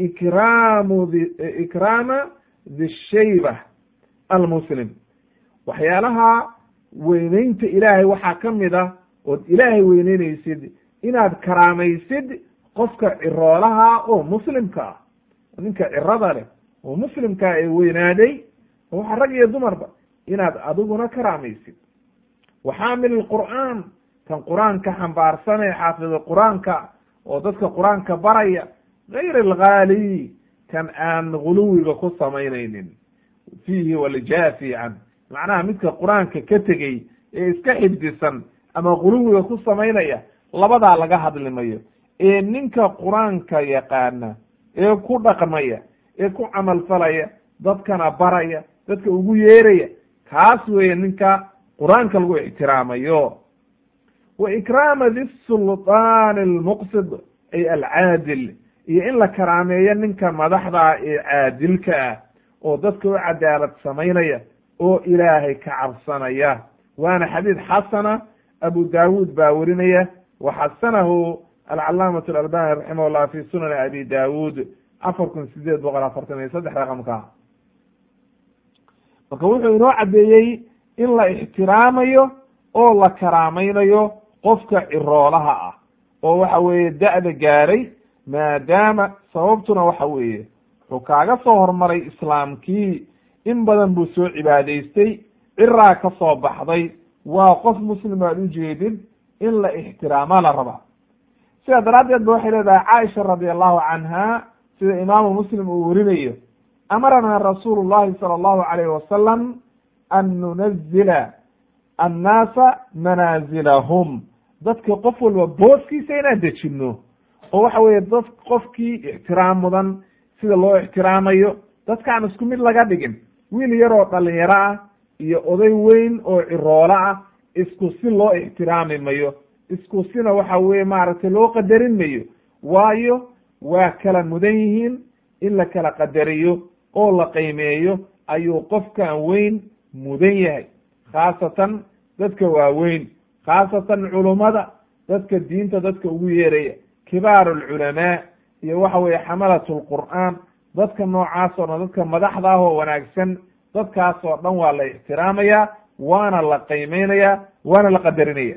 ikraamu ikraama dhishayba almuslim waxyaalaha weyneynta ilaahay waxaa ka mid ah ood ilaahay weyneyneysid inaad karaamaysid qofka ciroolaha oo muslimka ah ninka cirada leh oo muslimkaa ee weynaaday waxa rag iyo dumarba inaad adiguna karaamaysid waxaamil qur'aan kan qur-aanka xambaarsanee xaafida qur-aanka oo dadka qur-aanka baraya gayr alghaali kan aan guluwiga ku samaynaynin fiihi waljaafi can macnaha midka qur-aanka ka tegey ee iska xifdisan ama guluwiga ku samaynaya labadaa laga hadlimayo ee ninka qur-aanka yaqaana ee ku dhaqmaya ee ku camalfalaya dadkana baraya dadka ugu yeeraya kaas weeye ninka qur-aanka lagu ixtiraamayo wa ikraama di sulطaani almuqsid ay alcaadil iyo in la karaameeyo ninka madaxda ee caadilka ah oo dadka u cadaalad samaynaya oo ilaahay ka cabsanaya waana xadiid xasana abu daawuud baa werinaya wa xasanahu alcalaamatu alalbani raximah llah fi sunani abi daawuud afar kun sideed boqol afartan iyo saddex raqamka marka wuxuu inoo caddeeyey in la ixtiraamayo oo la karaamaynayo qofka ciroolaha ah oo waxa weeye da-da gaaray maadaama sababtuna waxa weeye wuxuu kaaga soo hormaray islaamkii in badan buu soo cibaadaystay ciraa ka soo baxday waa qof muslim aad ujeedid in la ixtiraamaa la rabaa sidaa daraaddeed ba waxay leedahay caaisha radi allahu canha sida imaamu muslim uu werinayo amaranaa rasuulu llahi sala allahu alayhi wasalam an nunazila annaasa manaazilahum dadka qof walba booskiisa inaan dejino oo waxa weeye dad qofkii ixtiraam mudan sida loo ixtiraamayo dadkaan isku mid laga dhigin wiil yaroo dhalinyaro ah iyo oday weyn oo ciroolo ah isku si loo ixtiraami mayo isku sina waxa weye maaragtay loo qadarin mayo waayo waa kala mudan yihiin in la kala qadariyo oo la qiimeeyo ayuu qofkan weyn mudan yahay khaasatan dadka waaweyn khaasatan culummada dadka diinta dadka ugu yeeraya kibaaru alculamaa iyo waxa weeye xamalat lqur'aan dadka noocaas oo dhan dadka madaxda ah oo wanaagsan dadkaas oo dhan waa la ixtiraamaya waana la qiimeynaya waana la qadarinaya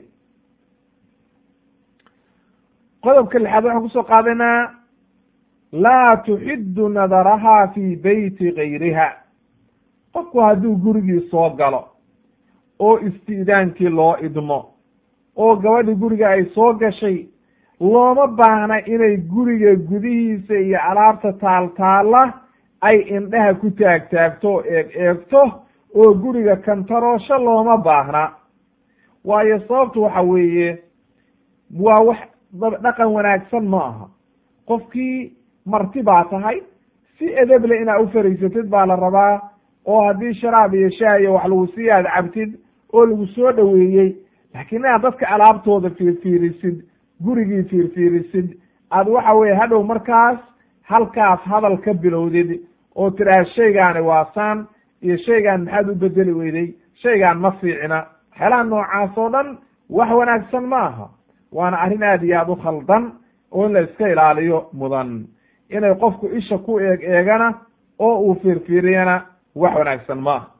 qodobka lixaad waxaan kusoo qaadanaa laa tuxidu nadaraha fi beyti gayriha qofku hadduu gurigii soo galo oo isti'daankii loo idmo oo gabadhi guriga ay soo gashay looma baahna inay guriga gudihiisa iyo alaabta taaltaalla ay indhaha ku taagtaagto oo eeg eegto oo guriga kantaroosho looma baahna waayo sababtu waxa weeye waa wax dhaqan wanaagsan ma aha qofkii marti baa tahay si edeble inaad u fariisatid baa la rabaa oo haddii sharaab iyo shaah iyo wax lagu sii aad cabtid oo lagu soo dhoweeyey laakiin inaad dadka alaabtooda fiirfiirisid gurigii fiirfiirisid aad waxa weye hadhow markaas halkaas hadal ka bilowdid oo tidhaah shaygaani waasaan iyo shaygaan maxaad u bedeli weyday shaygaan ma fiicina waxyaalaha noocaas oo dhan wax wanaagsan ma aha waana arrin aad iyo aad u khaldan oo in la iska ilaaliyo mudan inay qofku isha ku eeg eegana oo uu fiirfiiriyana wax wanaagsan ma aha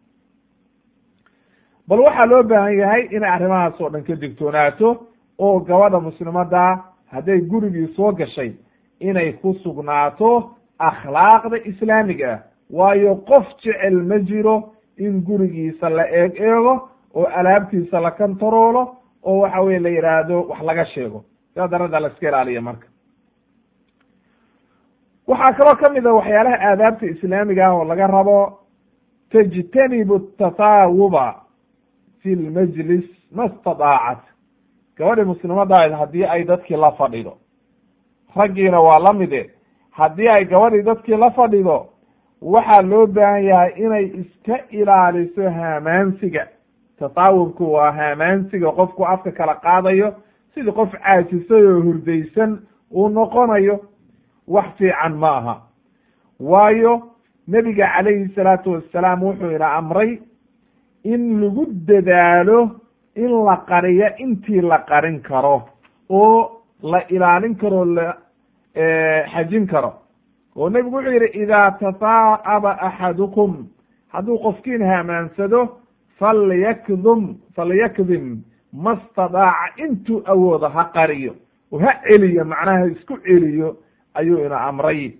bal waxaa loo baahan yahay inay arrimahaas oo dhan ka digtoonaato oo gabadha muslimadda hadday gurigii soo gashay inay ku sugnaato akhlaaqda islaamiga ah waayo qof jecel ma jiro in gurigiisa la eeg eego oo alaabtiisa la kantaroolo oo waxa weye la yidhaahdo wax laga sheego sidaa darada la iska ilaaliya marka waxaa kaloo kamid a waxyaalaha aadaabta islaamiga ah oo laga rabo tajtanibu tataawuba fi lmajlis ma stadaacat gabadhi muslimadahayd haddii ay dadkii la fadhido raggiina waa la mide haddii ay gabadhii dadkii la fadhido waxaa loo baahan yahay inay iska ilaaliso haamaansiga tataawubku waa haamaansiga qofku afka kala qaadayo sidii qof caajisay oo hurdaysan uu noqonayo wax fiican ma aha waayo nebiga calayhi salaatu wassalaam wuxuu ina amray in lagu dadaalo in la qariyo intii la qarin karo oo la ilaalin karo la xajin karo oo nebigu wuxuu yidhi idaa tasaa'aba axadukum hadduu qofkiin haamaansado falyakdum falyakdim ma stadaaca intuu awoodo ha qariyo oo ha celiyo macnaha isku celiyo ayuu ina amray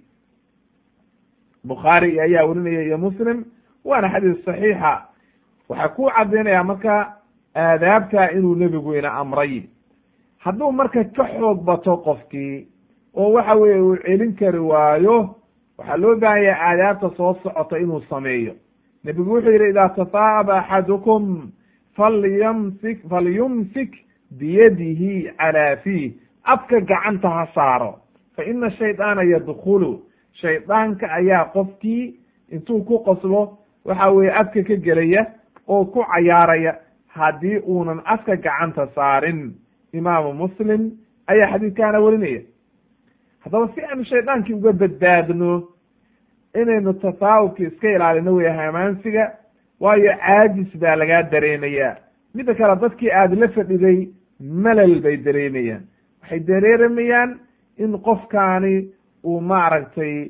bukhaari ayaa werinaya iyo muslim waana xadiis saxiixa waxaa ku caddaynaya marka aadaabta inuu nebigu ina amray hadduu marka ka xoog bato qofkii oo waxa weeye uu celin kari waayo waxaa loo baahan yahay aadaabta soo socota inuu sameeyo nebigu wuxuu yidhi idaa tasaa'aba axadukum falyamsik falyumsik biyadihi calaa fiih afka gacanta ha saaro fa ina shaydaana yadkulu shaydaanka ayaa qofkii intuu ku qoslo waxa weeye afka ka gelaya oo ku cayaaraya haddii uunan afka gacanta saarin imaamu muslim ayaa xadiidkaana werinaya haddaba si aanu shaydaankii uga badbaadno inaynu tasaawubki iska ilaalino wey hamaansiga waayo caajis baa lagaa dareemayaa midda kale dadkii aada la fadhiday malal bay dareemayaan waxay dareeramayaan in qofkaani uu maaragtay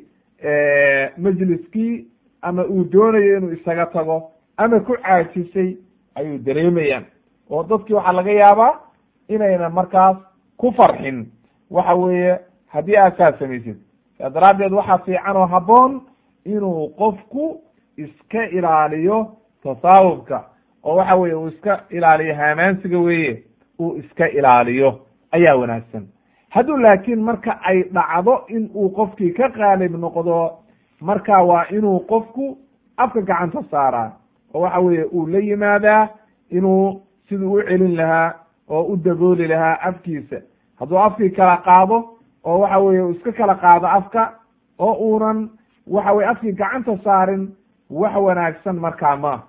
majliskii ama uu doonayo inuu isaga tago ama ku caajisay ayuu dareemayaan oo dadkii waxaa laga yaabaa inayna markaas ku farxin waxa weeye haddii aad saa samaysid saa daraaddeed waxaa fiican oo habboon inuu qofku iska ilaaliyo tasaawubka oo waxa weye uu iska ilaaliyo haamaansiga weeye uu iska ilaaliyo ayaa wanaagsan hadduu laakiin marka ay dhacdo in uu qofkii ka qaalib noqdo marka waa inuu qofku afka gacanta saaraa oo waxa weeye uu la yimaadaa inuu siduu u celin lahaa oo u dabooli lahaa afkiisa hadduu afkii kala qaado oo waxa weye uu iska kala qaado afka oo uunan waxa weye afkii gacanta saarin wax wanaagsan markaa ma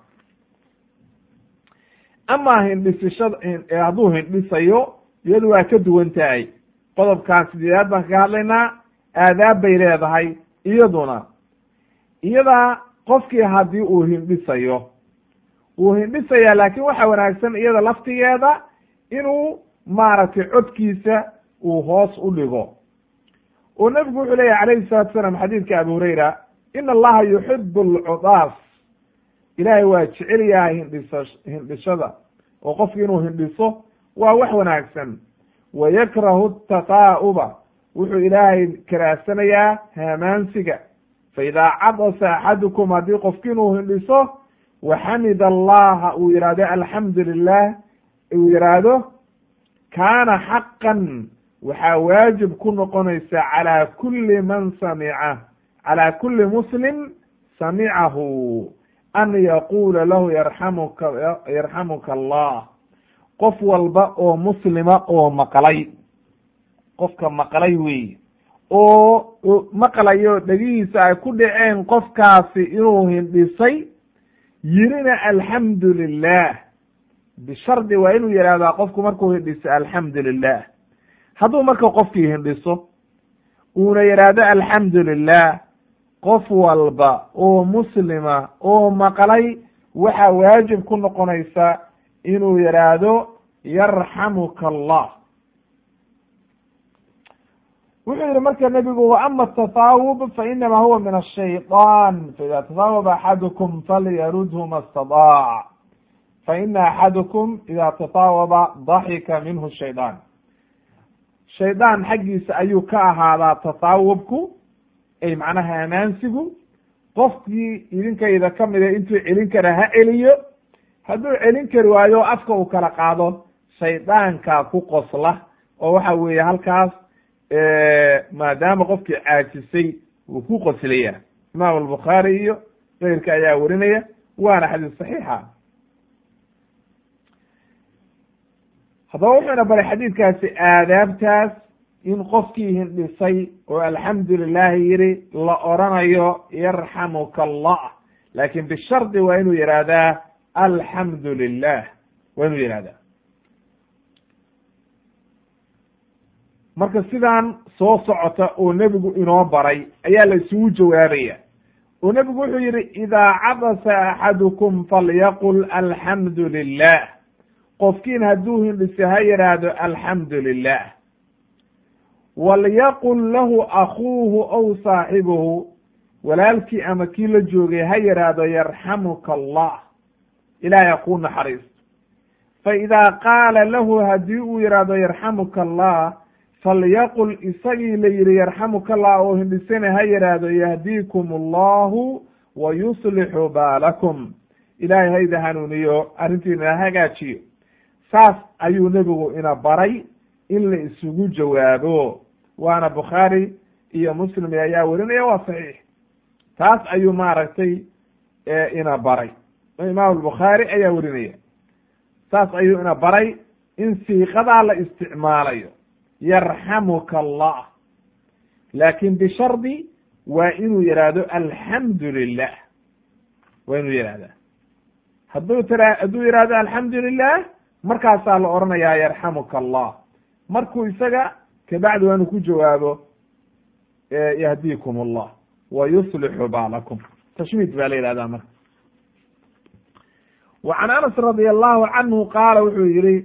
amaa hindhisishada hadduu hindhisayo iyadu waa ka duwan tahay qodobkan sideedaad baan kaga hadlaynaa aadaab bay leedahay iyaduna iyadaa qofkii haddii uu hindhisayo wuu hindhisayaa laakiin waxa wanaagsan iyada laftigeeda inuu maaragtay codkiisa uu hoos u dhigo oo nebigu wuxuu leeyahy calayhi salatu salaam xadiidka abu hurayra ina allaha yuxibu alcudaas ilaahay waa jecel yahay hindhisa hindhishada oo qofki inuu hindhiso waa wax wanaagsan wa yakrahu tataa'uba wuxuu ilaahay karaahsanayaa haamaansiga fa idaa cadasa axadukum haddii qofki inuu hindhiso waxamid allaha uu yihahdo alxamdu lilah uu yidhaahdo kaana xaqan waxaa waajib ku noqonaysa calaa kuli man samica calaa kuli muslim samicahu an yaquula lahu yarxamuka yarxamuka allah qof walba oo muslima oo maqlay qofka maqlay wey oo maqlayo dhegihiisa ay ku dhaceen qofkaasi inuu hindhisay yirina alxamdu lilah bishardi waa inuu yihahdaa qofku markuu hindhiso alxamdu lilah hadduu marka qofkii hindhiso uuna yidhaahdo alxamdu lilah qof walba oo muslima oo maqlay waxaa waajib ku noqonaysa inuu yidhaahdo yarxamuka allah wuxuu yihi marka nebigu waama atasaawub fainama huwa min ashayطan faida tasaawaba axadukum falyarudhu ma stadaac faina axadukum ida tasaawaba daxika minhu shayطaan shaydaan xaggiisa ayuu ka ahaadaa tasaawubku ay macnaha amaansigu qofkii idinkayda kamida intuu celin kara ha celiyo hadduu celin kari waayo afka uu kala qaado shaydaankaa ku qosla oo waxa weeye halkaas maadaama qofkii caajisay wuu ku qoslaya imaam albukhaari iyo keyrka ayaa warinaya waana xadiis saxiixa haddaba wuxuuna baray xadiidkaasi aadaabtaas in qofkii hindhisay oo alxamdu lilahi yihi la oranayo yarxamuka allah laakin bishardi waa inuu yihahdaa alxamdu lilah waa inuu yihahdaa marka sidaan soo socota oo nebigu inoo baray ayaa la isugu jawaabaya oo nebigu wuxuu yihi idaa cabasa axadukum falyaqul alxamdu lilah qofkiin hadduu hindhise ha yidhaahdo alxamdu lilah walyaqul lahu akuuhu aw saaxibuhu walaalkii ama kii la joogay ha yidhaahdo yarxamuka allah ilaahay kuu naxariisto fa idaa qaala lahu haddii uu yidhaahdo yarxamuka allah falyaqul isagii la yihi yarxamuka allah oo hindhisana ha yidhaahdo yahdiikum allahu wa yuslixu baalakum ilaahay hayda hanuuniyo arrintiina hagaajiyo saas ayuu nebigu ina baray in la isugu jawaabo waana bukhaari iyo muslim ayaa werinaya waa saxiix taas ayuu maaragtay ina baray imaam albukhaari ayaa werinaya saas ayuu ina baray in siiqadaa la isticmaalayo yarxamuka allah laakin bishardi waa inuu yihahdo alxamdu lilah waa inuu yihahda hadduu tira hadduu yihahdo alxamdu lilah markaasaa la oranayaa yarxamuka allah markuu isaga kabacdi waa inuu ku jawaabo yahdiikum allah wa yuslixu baalakum tashmiid baa la yihahdaa marka wa can anas radi allahu canhu qaala wuxuu yihi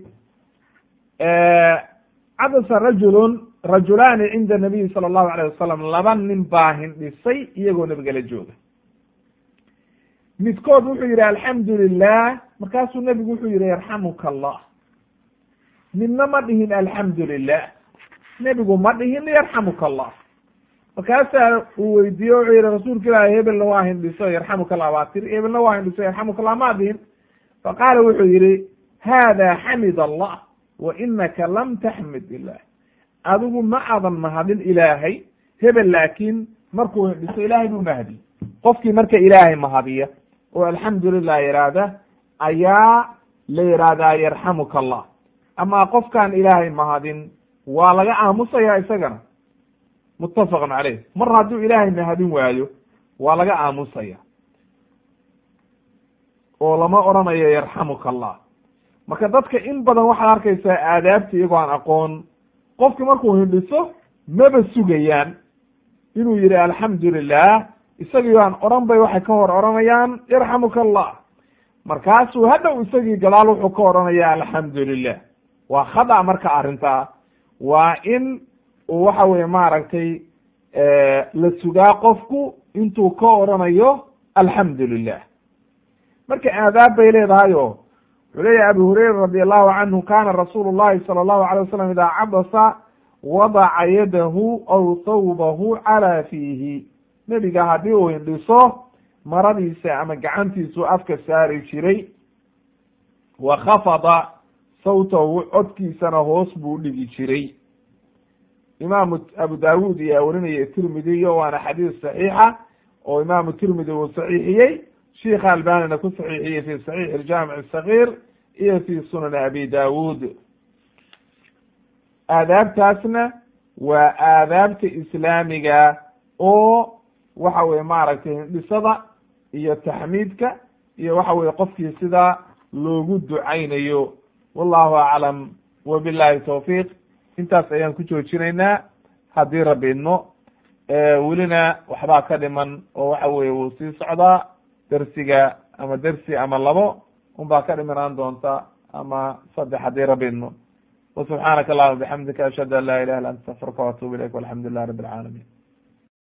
cabasa rajulun rajulaani cinda nabiyi sala allahu alayh wasalam laba nin baa hindhisay iyagoo nabiga la jooga midkood wuxuu yihi alxamdu lilah markaasuu nebigu wuxuu yihi yarxamuka allah midna ma dhihin alxamdu lilah nebigu ma dhihin yarxamuka allah markaasaa uu weydiiye wuxuu yihi rasuulka ilaahi hebelna waa hindhiso yarxamuka allah baa tiri hebelna waa hindhiso yarxamuka allah ma dhihin faqaala wuxuu yihi hada xamid allah wa inaka lam taxmid ilah adigu ma adan mahadin ilaahay hebel laakiin markuu hindhiso ilaahay buu mahdi qofkii marka ilaahay mahadiya oo alxamdulilah yidhaahda ayaa la yidhaahdaa yarxamuka allah ama qofkaan ilaahay mahadin waa laga aamusayaa isagana muttafaqun caleyh mar hadduu ilaahay mahadin waayo waa laga aamusaya oo lama odhanayo yarxamuka allah marka dadka in badan waxaad arkaysaa aadaabta iyagoo aan aqoon qofki markuu hindhiso maba sugayaan inuu yihi alxamdu lilah isagii aan odhan bay waxay ka hor odhanayaan yarxamuka allah markaasuu hadhow isagii gadaal wuxuu ka odhanaya alxamdu lilah waa khada marka arrintaa waa in uu waxa weye maaragtay la sugaa qofku intuu ka odhanayo alxamdu lilah marka aadaab bay leedahayo wuxuu leeyahy abu hurayra radi allahu canhu kana rasuulu llahi sala allahu alay wasalam idaa cabasa wadaca yadahu aw thawbahu calaa fiihi nebiga haddii uu hindhiso maradiisa ama gacantiisu afka saari jiray wa khafada sawtahu codkiisana hoos buu dhigi jiray imaamu abu daawud iyo warinaya tirmidiyo waana xadiis saxiixa oo imaamu tirmidi uu saxiixiyey sheikha albanina ku saxiixiyey fi saxiix iljaamic asakir iyo fi sunan abi daawud aadaabtaasna waa aadaabta islaamiga oo waxa weye maaragtay hindhisada iyo taxmiidka iyo waxa weye qofkii sidaa loogu ducaynayo wallahu aclam wabillahi tawfiiq intaas ayaan ku joojinaynaa haddii rabbi idmo welina waxbaa ka dhiman oo waxa weye wuu sii socdaa dersiga ama dersi ama labo unbaa ka dhimanaan doonta ama saddex haddii rabbi idmo وسubحaanaka اللهma بxamdika ashhadu an la ilah ila ant astafirka وatuub ilayk walxamdu lilah rab اlcaalamiin